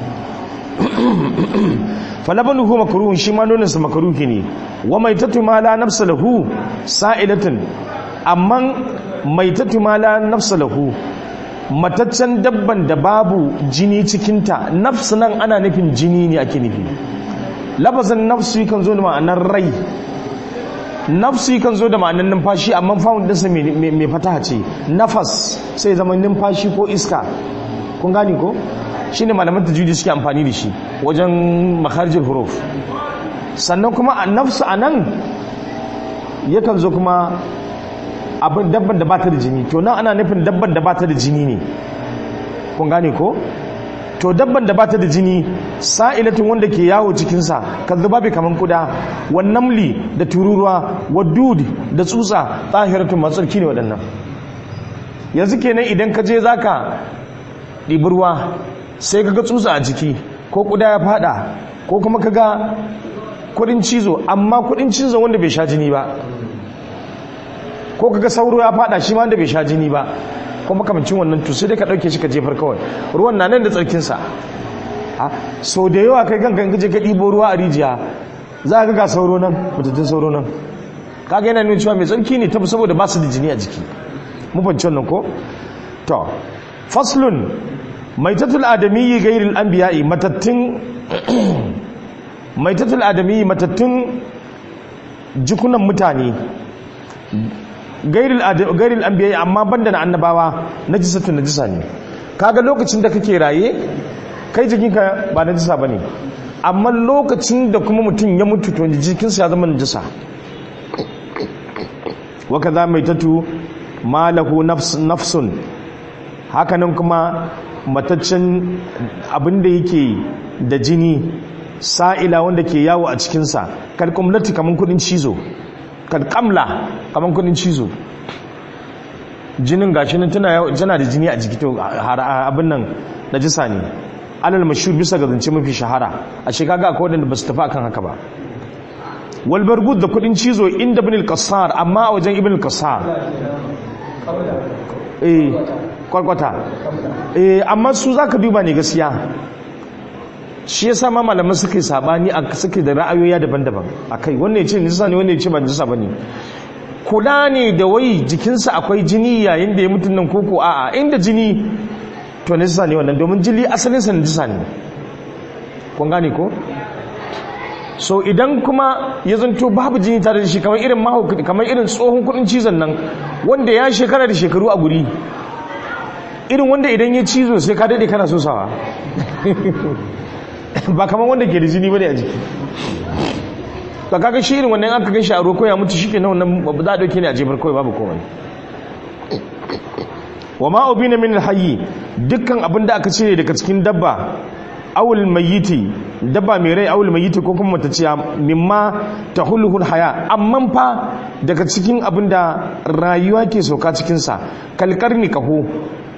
falabanuhu makruhun shi ma noninsa makruhi ne wa maitatu ma la nafsa lahu sa'ilatun amma maitatu ma la nafsa lahu mataccen dabban da babu jini cikinta nafsu nan ana nufin jini ne ake nufi lafazin nafsu kan zo da ma'anar rai nafsu kan zo da ma'anar numfashi amma fawon dinsa mai fataha ce nafas sai zama numfashi ko iska kun gani ko shi ne malaman tajudi suke amfani da shi wajen makarjin huruf sannan kuma a nafsu a nan yakan zo kuma abin dabban da ba ta da jini to nan ana nufin dabban da ba ta da jini ne kun gane ko to dabban da ba ta da jini sa'ilatin wanda ke yawo cikinsa kan zuba bai kaman kuda wan namli da tururuwa wadud da tsutsa tsahiratun matsarki ne waɗannan yanzu kenan idan ka je zaka ɗibi ruwa sai ka ga tsutsa a jiki ko kuda ya fada ko kuma ka ga kudin cizo amma kudin cizo wanda bai sha jini ba ko kaga sauro ya fada shi ma wanda bai sha jini ba ko makamancin wannan to sai dai ka dauke shi ka jefar kawai ruwan na nan da tsarkin sa ha so da yawa kai kanka kaje ka dibo ruwa a rijiya za ka ga sauro nan mutattun sauro nan kaga yana nuna cewa mai tsarki ne tafi saboda ba su da jini a jiki mu fahimci wannan ko to faslun maitatul adamiyyi ghairil anbiya'i matattun maitatul adamiyyi matattun jikunan mutane gairil anbiya amma banda na annabawa najisatu najisa ne kaga lokacin da kake raye kai jikinka ba najisa bane amma lokacin da kuma mutum ya mutu to jikinsa ya zama najisa wa kaza maitatu malahu nafsun hakanan kuma mataccen abinda yake da jini sa'ila wanda ke yawo a cikinsa kalkumlati kaman kudin cizo kalkamla kaman kudin cizo jinin gashi nan tana tana da jini a jiki to abin nan najisa ne alal mashhur bisa ga zance mafi shahara a shekaga akwai wadanda ba su tafi akan haka ba wal bargud da kudin cizo inda ibn al-qassar amma a wajen ibn al-qassar eh kwarkwata eh amma su zaka duba ne gaskiya shi yasa ma malaman suka yi sabani a suke da ra'ayoyi daban-daban akai wannan ya ce nisa ne wannan ya ce ba nisa bane kula ne da wai jikinsa akwai jini yayin da ya mutu nan koko a'a inda jini to nisa ne wannan domin jini asalin sa nisa ne kun gane ko so idan kuma ya zanto babu jini tare da shi kamar irin mahaukaci kamar irin tsohon kudin cizon nan wanda ya shekara da shekaru a guri irin wanda idan ya cizo sai ka daɗe kana sosawa ba kamar wanda ke da jini bane a jiki ba kaga shi irin wannan aka ganshi a roko ya mutu shike na wannan ba za a dauke ne a jefar kawai babu komai wa ma ubina min alhayy dukkan abin da aka cire daga cikin dabba awul mayyiti dabba mai rai awul mayyiti ko kuma mataciya mimma tahulluhul haya amma fa daga cikin abin da rayuwa ke soka cikin sa kalkarni kaho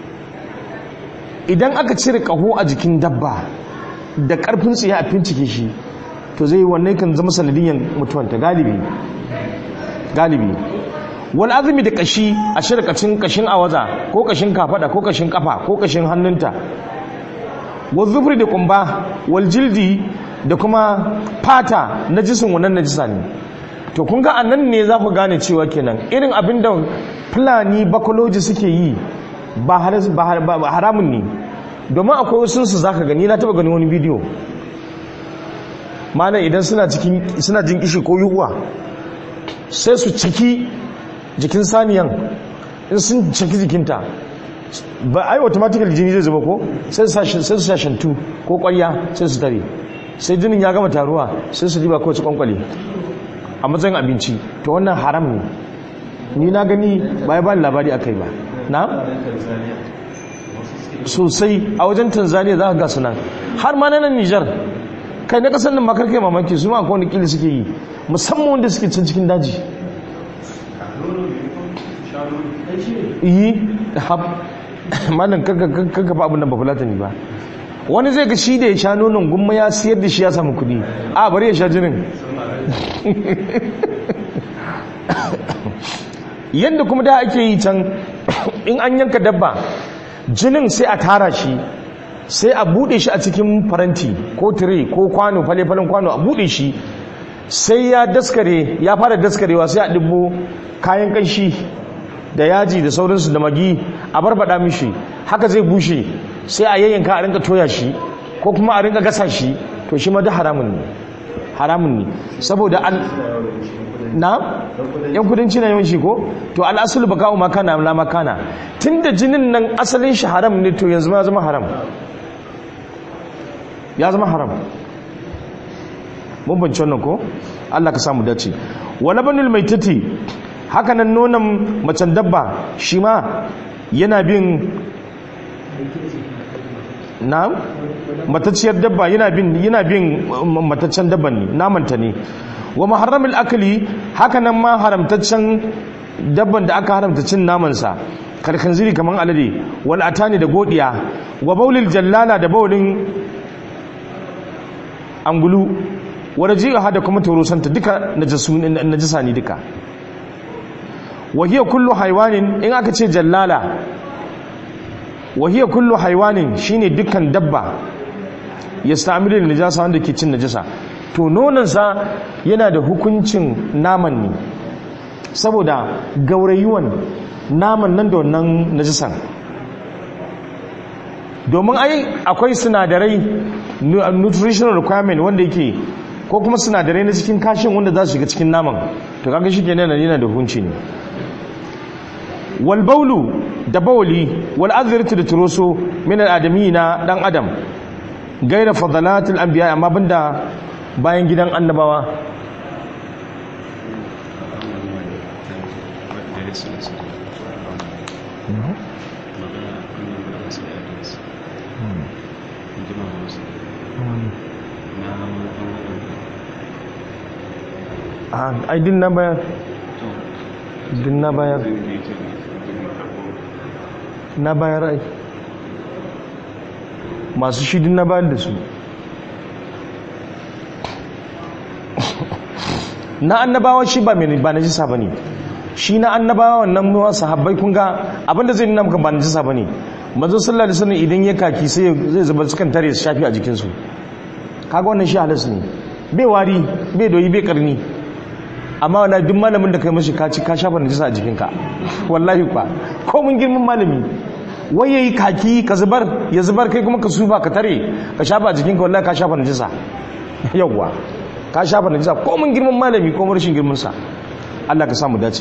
idan aka cire kaho a jikin dabba da karfin tsaye a fincike shi to zai wannan kan zama sanadiyyar mutuwanta galibi galibi wani azumi da kashi a shirkacin kashin awaza ko kashin kafada ko kashin kafa ko kashin hannunta wa zufri da kumba wal jildi da kuma fata na jisun wannan najisa ne to kun ga anan ne za ku gane cewa kenan irin abin da fulani bakoloji suke yi ba haras- ba har- ba- ba haramun ne domin akwai wasu su zaka gani na taba gani wani bidiyo mana idan suna cikin suna jin kishi ko yuwa sai su ciki jikin saniyan in sun ciki jikinta ba ai automatically jini zai zuba ko sai su sa- sai su sa shantu ko kwarya sai su tare sai jinin ya gama taruwa sai su riba kawai su kwankwale a matsayin abinci to wannan haram ne ni na gani ba ya bani labari akai ba na sosai a wajen tanzania za ka ga sunan har ma na nan nijar kai na kasar nan makar kai mamaki su ma akwai wani kili suke yi musamman wanda suke can cikin daji yi hab malam kanka ba abin da ba fulatani ba wani zai ga shi da ya sha nonon gumma ya siyar da shi ya samu kudi a bari ya sha jinin yadda kuma da ake yi can in an yanka dabba jinin sai a tara shi sai a bude shi a cikin faranti ko tire ko kwano fale-falen kwano a bude shi sai ya daskare ya fara daskarewa sai a dubbo kayan kanshi da yaji da sauransu da magi a barbada mishi haka zai bushe sai a yayyanka a rinka toya shi ko kuma a rinka gasa shi to shi ma da haramun ne haramun ne saboda al na yan kudanci na yawanci ko to al'asul baka ma kana la makana tunda jinin nan asalin shi haram ne to yanzu ma ya zama haram ya zama haram mun bance wannan ko Allah ka samu dace wala banul maitati haka nan nonon macen dabba shi ma yana bin na matacciyar dabba yana bin yana bin mataccen dabban ne namanta ne wa muharramil akli haka nan ma haramtaccen dabban da aka haramta cin namansa kalkanziri kaman alade wal atani da godiya wa baulil jallala da baulin angulu wa rajiha da kuma torosanta duka najasu najasa ne duka wa hiya kullu haywanin in aka ce jallala wa hiya kullu haywanin shine dukkan dabba yastamilu najasa wanda ke cin najasa to nonansa yana da hukuncin naman ne saboda gaurayuwan naman nan da wannan najisan domin ai akwai sinadarai nutritional requirement wanda yake ko kuma sinadarai na cikin kashin wanda za su shiga cikin naman to kaga shi kenan yana da hukunci ne wal baulu da bawli wal azratu da turoso min al adami na dan adam gaira fadalatul anbiya amma banda bayan gidan annabawa ai din na bayar din na bayar na bayar ai masu shi din na bayar da su na annabawa shi ba mai ba najisa bane shi na annabawa wannan muwa sahabbai kun ga abinda zai nuna maka ba najisa bane manzo sallallahu alaihi wasallam idan ya kaki sai zai zuba sukan tare su shafi a jikin su kaga wannan shi halas ne bai wari bai doyi bai karni amma wala duk malamin da kai mashi ka ci ka shafa najisa a jikinka wallahi kwa ko mun girman malami wai yayi kaki ka zubar ya zubar kai kuma ka sufa ka tare ka shafa a jikinka wallahi ka shafa najisa yawwa ka shafa najisa ko mun girman malami ko rashin girman sa Allah ka samu dace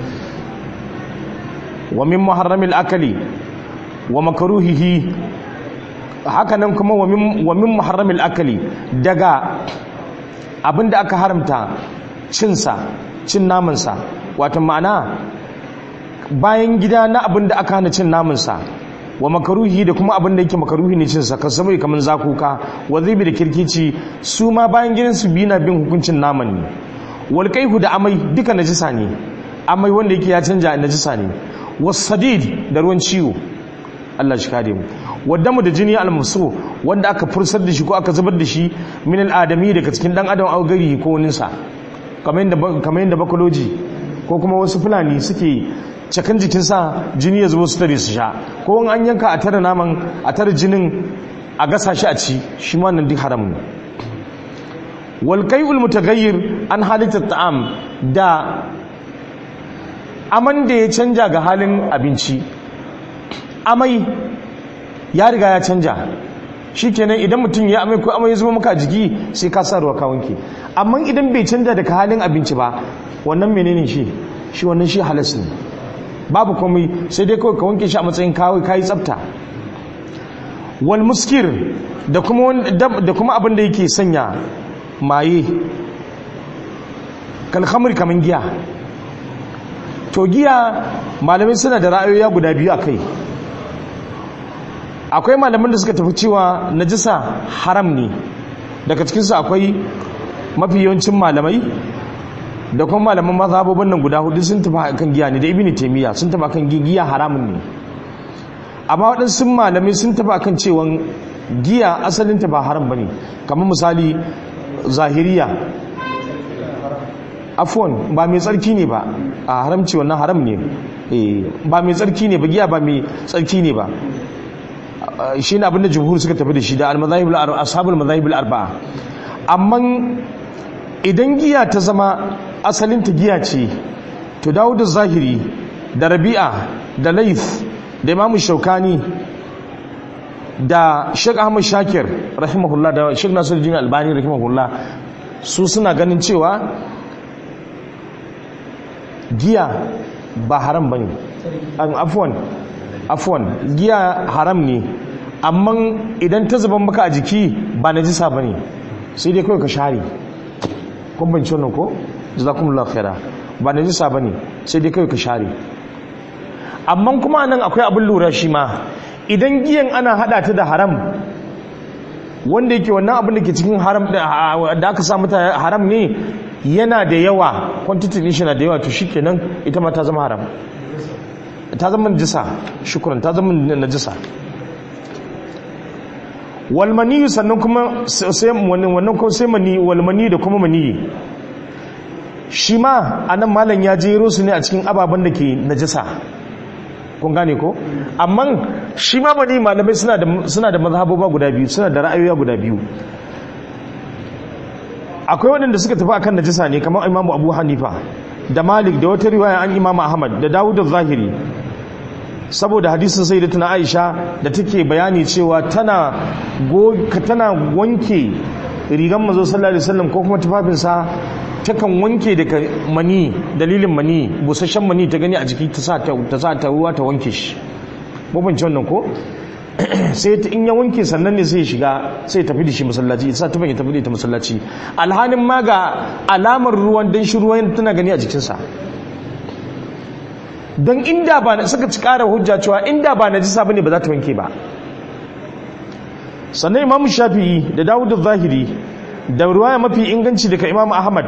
wa min muharramil akali wa makruhihi haka nan kuma wa min wa min muharramil akali daga abinda aka haramta cin sa cin naman sa wato ma'ana bayan gida na abinda aka hana cin naman sa wa makaruhi da kuma abin da yake makaruhi ne cinsa kan saboda kamar zakuka wa zibi da kirkici su ma bayan gidan su biyu na bin hukuncin naman ne wal kaihu da amai duka najisa ne amai wanda yake ya canja najisa ne was sadid da ruwan ciwo Allah shi kare mu waddamu da jini al-musu wanda aka fursar da shi ko aka zubar da shi min al-adami daga cikin dan adam au gari ko wani sa kamar yadda kamar yadda bakoloji ko kuma wasu fulani suke cakan jikinsa jini ya zubo su tare su sha ko in an yanka a tare naman a tare jinin a gasa shi a ci shi ma nan duk haram ne wal qai'ul mutaghayyir an halitta ta'am da aman da ya canja ga halin abinci amai ya riga ya canja shikenan idan mutum ya amai ko amai ya zama maka a jiki sai ka sa ruwa ka wanke amma idan bai canja daga halin abinci ba wannan menene shi shi wannan shi halas ne babu komai sai dai kawai ka wanke shi a matsayin kawai kayi tsafta wal muskir da kuma da kuma abin da yake sanya maye kalhamar kaman giya to giya malamai suna da ra'ayoyi guda biyu a kai akwai malaman da suka tafi cewa najisa haram ne daga cikinsu akwai mafi yawancin malamai da kuma malaman mazhabobin nan guda hudu sun tafi kan giya ne da ibini taimiyya sun tafi kan giya haramun ne amma waɗansu malamai sun tafi kan cewa giya asalinta ba haram ba ne kamar misali zahiriya afon ba mai tsarki ne ba a haramci wannan haram ne ba mai tsarki ne ba giya ba mai tsarki ne ba shi ne abinda jumhur suka tafi da shi da ashabul mazahibul arba'a amma idan giya ta zama asalinta giya ce to dawo da zahiri da rabi'a da laif da imamu shaukani da sheik ahmad shakir rahimahullah da sheik nasiru jini albani rahimahullah su suna ganin cewa giya ba haram ba ne afuwan afuwan giya haram ne amma idan ta zuban maka a jiki ba na jisa ba ne sai dai kawai ka share kun banci wannan ko jazakumullahu khaira ba na jisa ba ne sai dai kawai ka share amma kuma nan akwai abin lura shi ma idan giyan ana hada ta da haram wanda yake wannan abin da ke cikin haram da aka sa mata haram ne yana da yawa quantity din shi na da yawa to shikenan ita ma ta zama haram ta zama najisa shukran ta zama najisa wal mani sannan kuma sai wannan ko sai mani wal mani da kuma mani shi ma anan malam ya jero su ne a cikin ababen da ke najisa kun gane ko amma shi ma bani malamai suna da suna da mazhaboba guda biyu suna da ra'ayoyi guda biyu akwai waɗanda suka tafi akan najisa ne kamar imamu abu hanifa da malik da wata riwaya an imamu ahmad da dawud zahiri saboda hadisin sai da tana aisha da take bayani cewa tana tana wanke rigan mazo sallallahu alaihi wasallam ko kuma tufafinsa takan wanke daga mani dalilin mani busasshen mani ta gani a jiki ta sa ta ruwa ta wanke shi mabanci wannan ko sai ta in ya wanke sannan ne sai shiga sai tafi da shi masallaci sa tufan ya tafi da ita masallaci alhanin ma ga alamar ruwan dan shi ruwan tana gani a jikinsa don inda ba suka ci kara hujja cewa inda ba najisa bane ba za ta wanke ba sannan imamu shafi'i da dawud zahiri da ruwaya mafi inganci daga imamu ahmad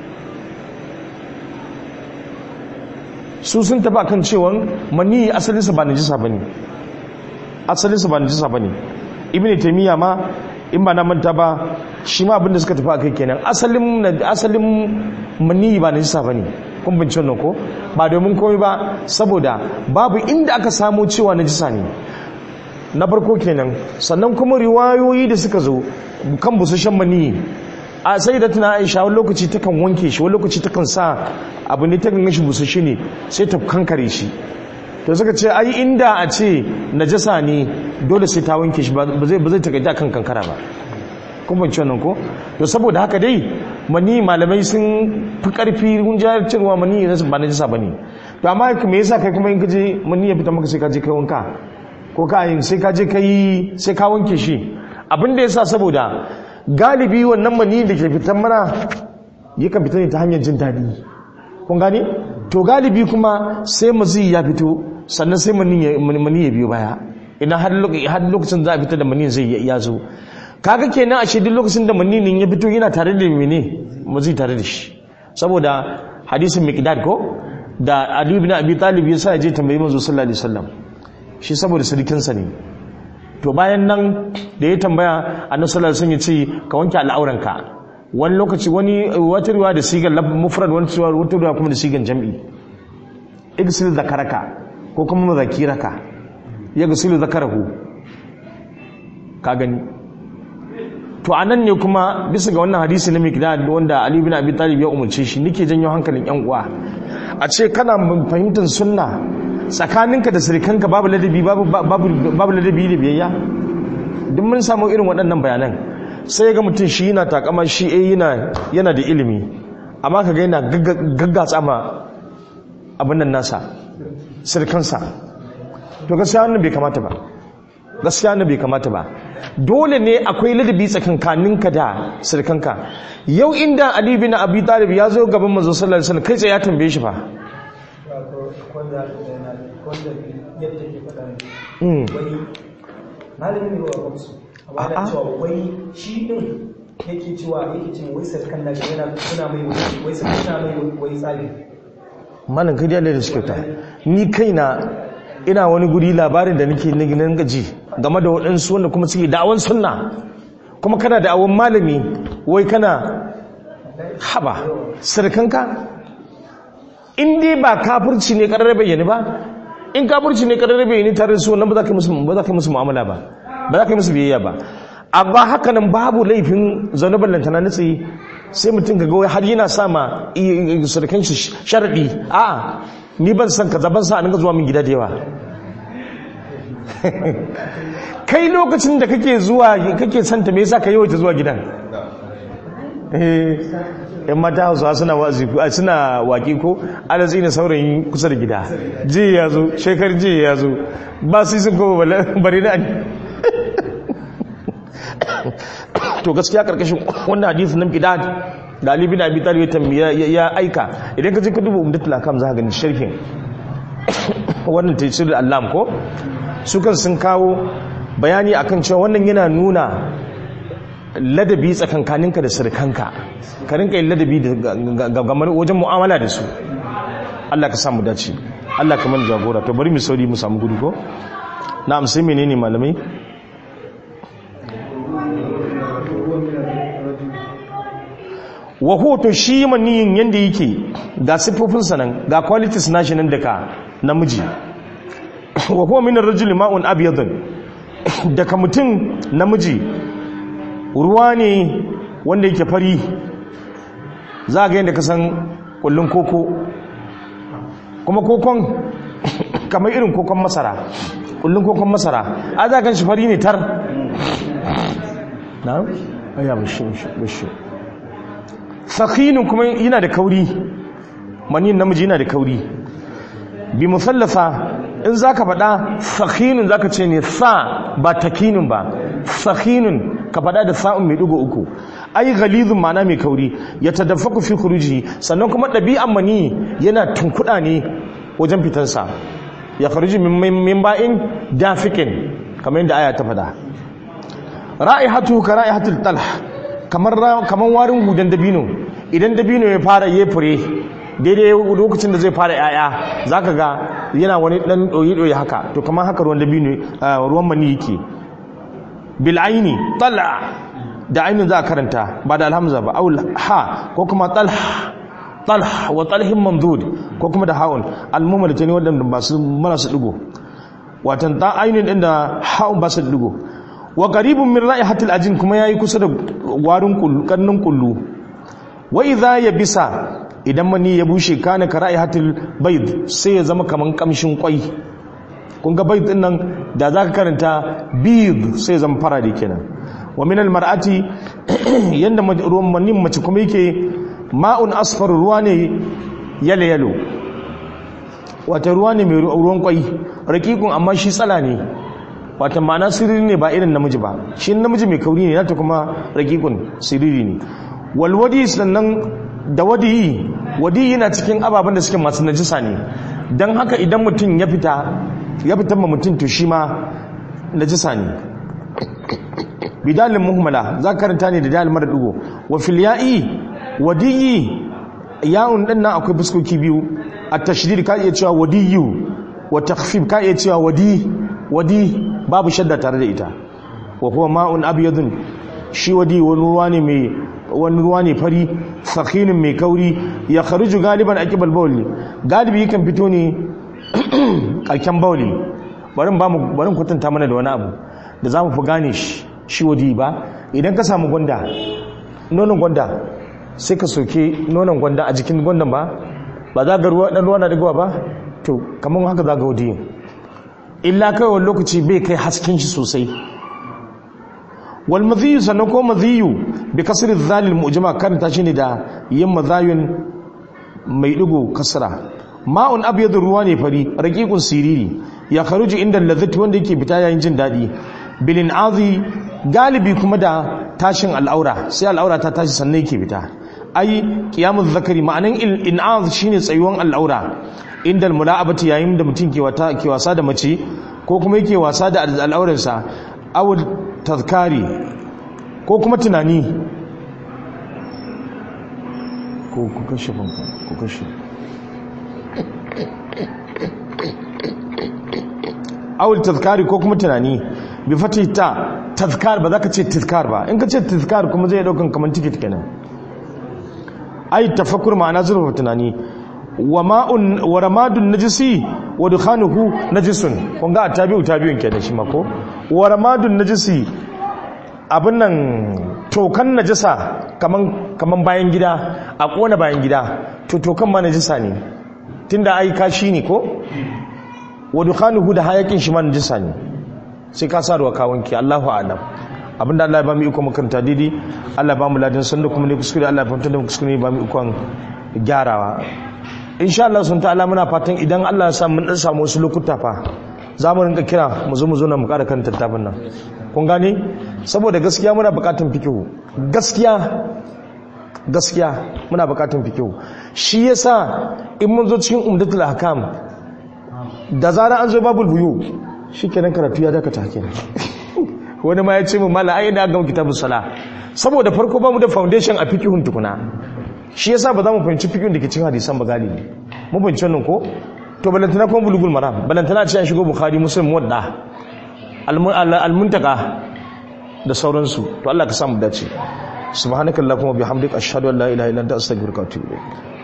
su sun taba kan cewa mani asalinsa ba najisa bane asalinsa ba najisa bane ibnu taymiya ma in ba na manta ba shi ma abinda suka tafi akai kenan asalin asalin mani ba najisa bane kun bince wannan ko ba domin komai ba saboda babu inda aka samu cewa najisa ne na farko kenan sannan kuma riwayoyi da suka zo kan busashen mani a sai da tana aisha wani lokaci takan wanke shi wani lokaci takan sa abu ne takan gashi busashe ne sai ta kankare shi to suka ce ai inda a ce najasa ne dole sai ta wanke shi ba zai ba zai takaita kan kankara ba kun ban wannan ko to saboda haka dai mani malamai sun fi karfi gunjayar cewa mani ba najasa bane to amma me yasa kai kuma in kaje mani ya fita maka sai ka je kai wanka ko ka yin sai ka je kai sai ka wanke shi abin da yasa saboda galibi wannan mani da ke fitan mana yakan fita ne ta hanyar jin daɗi kun gane to galibi kuma sai mazi ya fito sannan sai mani ya biyo baya idan har lokacin za a fita da mani zai ya zo kaga kenan a duk lokacin da mani ya fito yana tare da mene mazi tare da shi saboda hadisin miqdad ko da Ali ibn Abi Talib ya sa ya je tambayi manzo sallallahu alaihi wasallam shi saboda sirikinsa ne to bayan nan da ya tambaya annabi sallallahu alaihi wasallam ya ce ka wanke al'auranka wani lokaci wani wata riwaya da sigan mufrad wani wata riwaya kuma da sigan jam'i igsil zakaraka ko kuma mazakiraka ya gasilu zakarahu ka gani to a nan ne kuma bisa ga wannan hadisi na mikdad wanda ali bin abi talib ya umarce shi nake janyo hankalin yan uwa a ce kana fahimtar sunna tsakaninka da sirikanka babu ladabi babu babu babu ladabi da biyayya duk mun samu irin waɗannan bayanan sai ga mutum shi yana takama shi eh yana yana da ilimi amma kaga yana gaggatsa ma abin nan nasa sirkansa to gaskiya wannan bai kamata ba gaskiya wannan bai kamata ba dole ne akwai ladabi tsakankaninka da sirkanka yau inda ali bin abi talib ya zo gaban manzo sallallahu alaihi wasallam kai tsaye ya tambaye shi fa wanda wanda yadda ke faɗa Mm. wani malamin ne wa kwamsu amma A'a. yana cewa wai shi din yake cewa yake cewa wai sarkan nashi yana suna mai wai- wai sarkan suna mai wai tsari malam kai dai Allah da suke ta ni kaina ina wani guri labarin da nake nan gaji game da waɗansu wanda kuma suke da'awan sunna kuma kana da'awan malami wai kana haba sirkanka in dai ba kafirci ne ƙarar bayyane ba in kafirci ne ƙarar bayyane tare da su wannan ba za ka yi musu ba za ka yi musu mu'amala ba ba za ka yi musu biyayya ba amma haka nan babu laifin zanuban lantana na tsaye sai mutum ga gawai har yana sa ma sarkan shi sharaɗi a ni ban san kaza ban sa a ninka zuwa min gida da yawa kai lokacin da kake zuwa kake santa me yasa ka yawaita zuwa gidan eh yan mata hausawa suna wazi a suna waƙi ko alatsi ne saurayin kusa da gida ji ya zo shekar ji ya zo ba su yi sun kowa bari na to gaskiya karkashin wannan hadisi nan bidad da Ali bin Abi Talib ya tambaya ya aika idan ka je ka duba umdatul akam za ka gani sharhin wannan tafsir al-allam ko su kan sun kawo bayani akan cewa wannan yana nuna ladabi tsakankaninka da sirkanka ka rinka yin ladabi ga gamar wajen mu'amala da su Allah ka samu dace Allah ka mana jagora to bari mu sauri mu samu gudu ko na'am sai menene malamai wa hoto shi maniyin yanda yake ga siffofinsa nan ga qualities nashi nan daga namiji wa huwa min ar-rajuli ma'un abyadun daga mutum namiji ruwa ne wanda yake fari za ga yadda ka san kullun koko kuma kokon kamar irin kokon masara kullun kokon masara a za gan shi fari ne tar na? aya bashi bashi sakinin kuma yana da kauri manin namiji yana da kauri bi musallafa in za ka faɗa sakinin za ka ce ne sa ba takinin ba sakinin ka faɗa da sa'un mai ɗigo uku ai galizun mana mai kauri ya tadaffaku fi kuruji sannan kuma ɗabi'an mani yana tunkuɗa ne wajen fitarsa ya faruji min ba'in dafikin kamar yadda aya ta faɗa ra'ihatu ka ra'ihatul talh kamar kamar warin hudan dabino idan dabino ya fara ya fure daidai lokacin da zai fara yaya zaka ga yana wani dan doyi doyi haka to kamar haka ruwan dabino ruwan mani yake bil aini tala da ainin za a karanta ba da alhamza ba aul ha ko kuma talh talh wa talhin mamdud ko kuma da haun almuma da tani wadanda ba su mana su digo watan ta ainin din da haun ba su digo wa qaribun min ra'ihatil ajin kuma yayi kusa da warin kullu kannin kullu wa idha yabisa idan mani ya bushe kana ka ra'ihatil bayd sai ya zama kaman kamshin kwai kun ga bayd din nan da zaka karanta bid sai ya zama farade kenan wa min al mar'ati yanda ruwan manin mace kuma yake ma'un asfar ruwa ne yalo yalo wata ruwa ne mai ruwan kwai raqiqun amma shi tsala ne wata ma'ana siriri ne ba irin namiji ba shi namiji mai kauri ne nata kuma ragikun siriri ne walwadi sannan da wadiyi wadiyi na cikin ababen da suke masu najisa ne don haka idan mutum ya fita ya fita ma mutum to shi ma najisa ne bidalin muhimmala za ka karanta ne da dalil mara dugo wa filya'i wadiyi ya'un din nan akwai fuskoki biyu a tashdid ka iya cewa wadiyu wa takhfif ka iya cewa wadi wadi babu shadda tare da ita wa huwa ma'un abyadun shi wadi wani ruwa ne mai wani ruwa ne fari sakhinin mai kauri ya kharuju galiban aqibal bawli galibi yakan fito ne karken bawli bari ba mu bari kwatanta mana da wani abu da zamu fi gane shi shi wadi ba idan ka samu gwanda nonon gwanda sai ka soke nonon gwanda a jikin gwandan ba ba za ga ruwa dan ruwa na digowa ba to kamar haka za ga wadi illa kai wani lokaci bai kai hasken shi sosai wal madhiyu sannan ko madhiyu bi kasri dhalil mu'jama karanta shi ne da yin madhayun mai digo kasra ma'un abyadu ruwa ne fari raqiqun siriri ya kharuju inda ladhati wanda yake fita yayin jin dadi bilin azi galibi kuma da tashin al'aura sai al'aura ta tashi sannan yake fita ai qiyamuz zakari ma'anan in'az shine tsayuwan al'aura inda mula'abati yayin da mutum ke wata ke wasa da mace ko kuma yake wasa da al'aurarsa aw tazkari ko kuma tunani ko ku kashe fanka ku kashe awul tazkari ko kuma tunani bi fati ta tazkar ba za ka ce tazkar ba in ka ce tazkar kuma zai daukan kamar tiket kenan ai tafakkur ma'ana zurfa tunani wa ma'un wa ramadun najisi wa dukhanuhu najisun kun ga tabi'u tabi'un kenan shi ma ko wa ramadun najisi abin nan tokan najisa kaman kaman bayan gida a kona bayan gida to tokan ma najisa ne tunda ai kashi ne ko wa dukhanuhu da hayakin shi ma najisa ne sai ka sa ruwa ka wanke Allahu a'lam abinda Allah ya ba mu iko makaranta didi Allah ya ba mu ladan sanda kuma ne kuskure Allah ya fahimta da kuskure ne ba mu ikon gyarawa insha Allah sun ta'ala muna fatan idan Allah ya sa mun dan samu wasu lokuta fa za mu rinka kira mu zo mu zo na mu ƙara kan tattafin nan kun gane saboda gaskiya muna buƙatun fikihu gaskiya gaskiya muna buƙatun fikihu shi yasa in mun zo cikin umdatul ahkam da zarar an zo babul buyu shikenan karatu ya dakata kenan wani ma ya ce mu mala ai da ga kitabun sala saboda farko ba mu da foundation a fikihun tukuna shi yasa ba za mu fahimci fikihun da ke cikin hadisan ba galibi mu fahimci wannan ko to balantana kuma bulugul maram balantana ce an shigo bukhari muslim wadda almuntaka da sauransu to Allah ka samu dace subhanakallahumma bihamdika ashhadu an la ilaha illa anta astaghfiruka wa atubu ilaik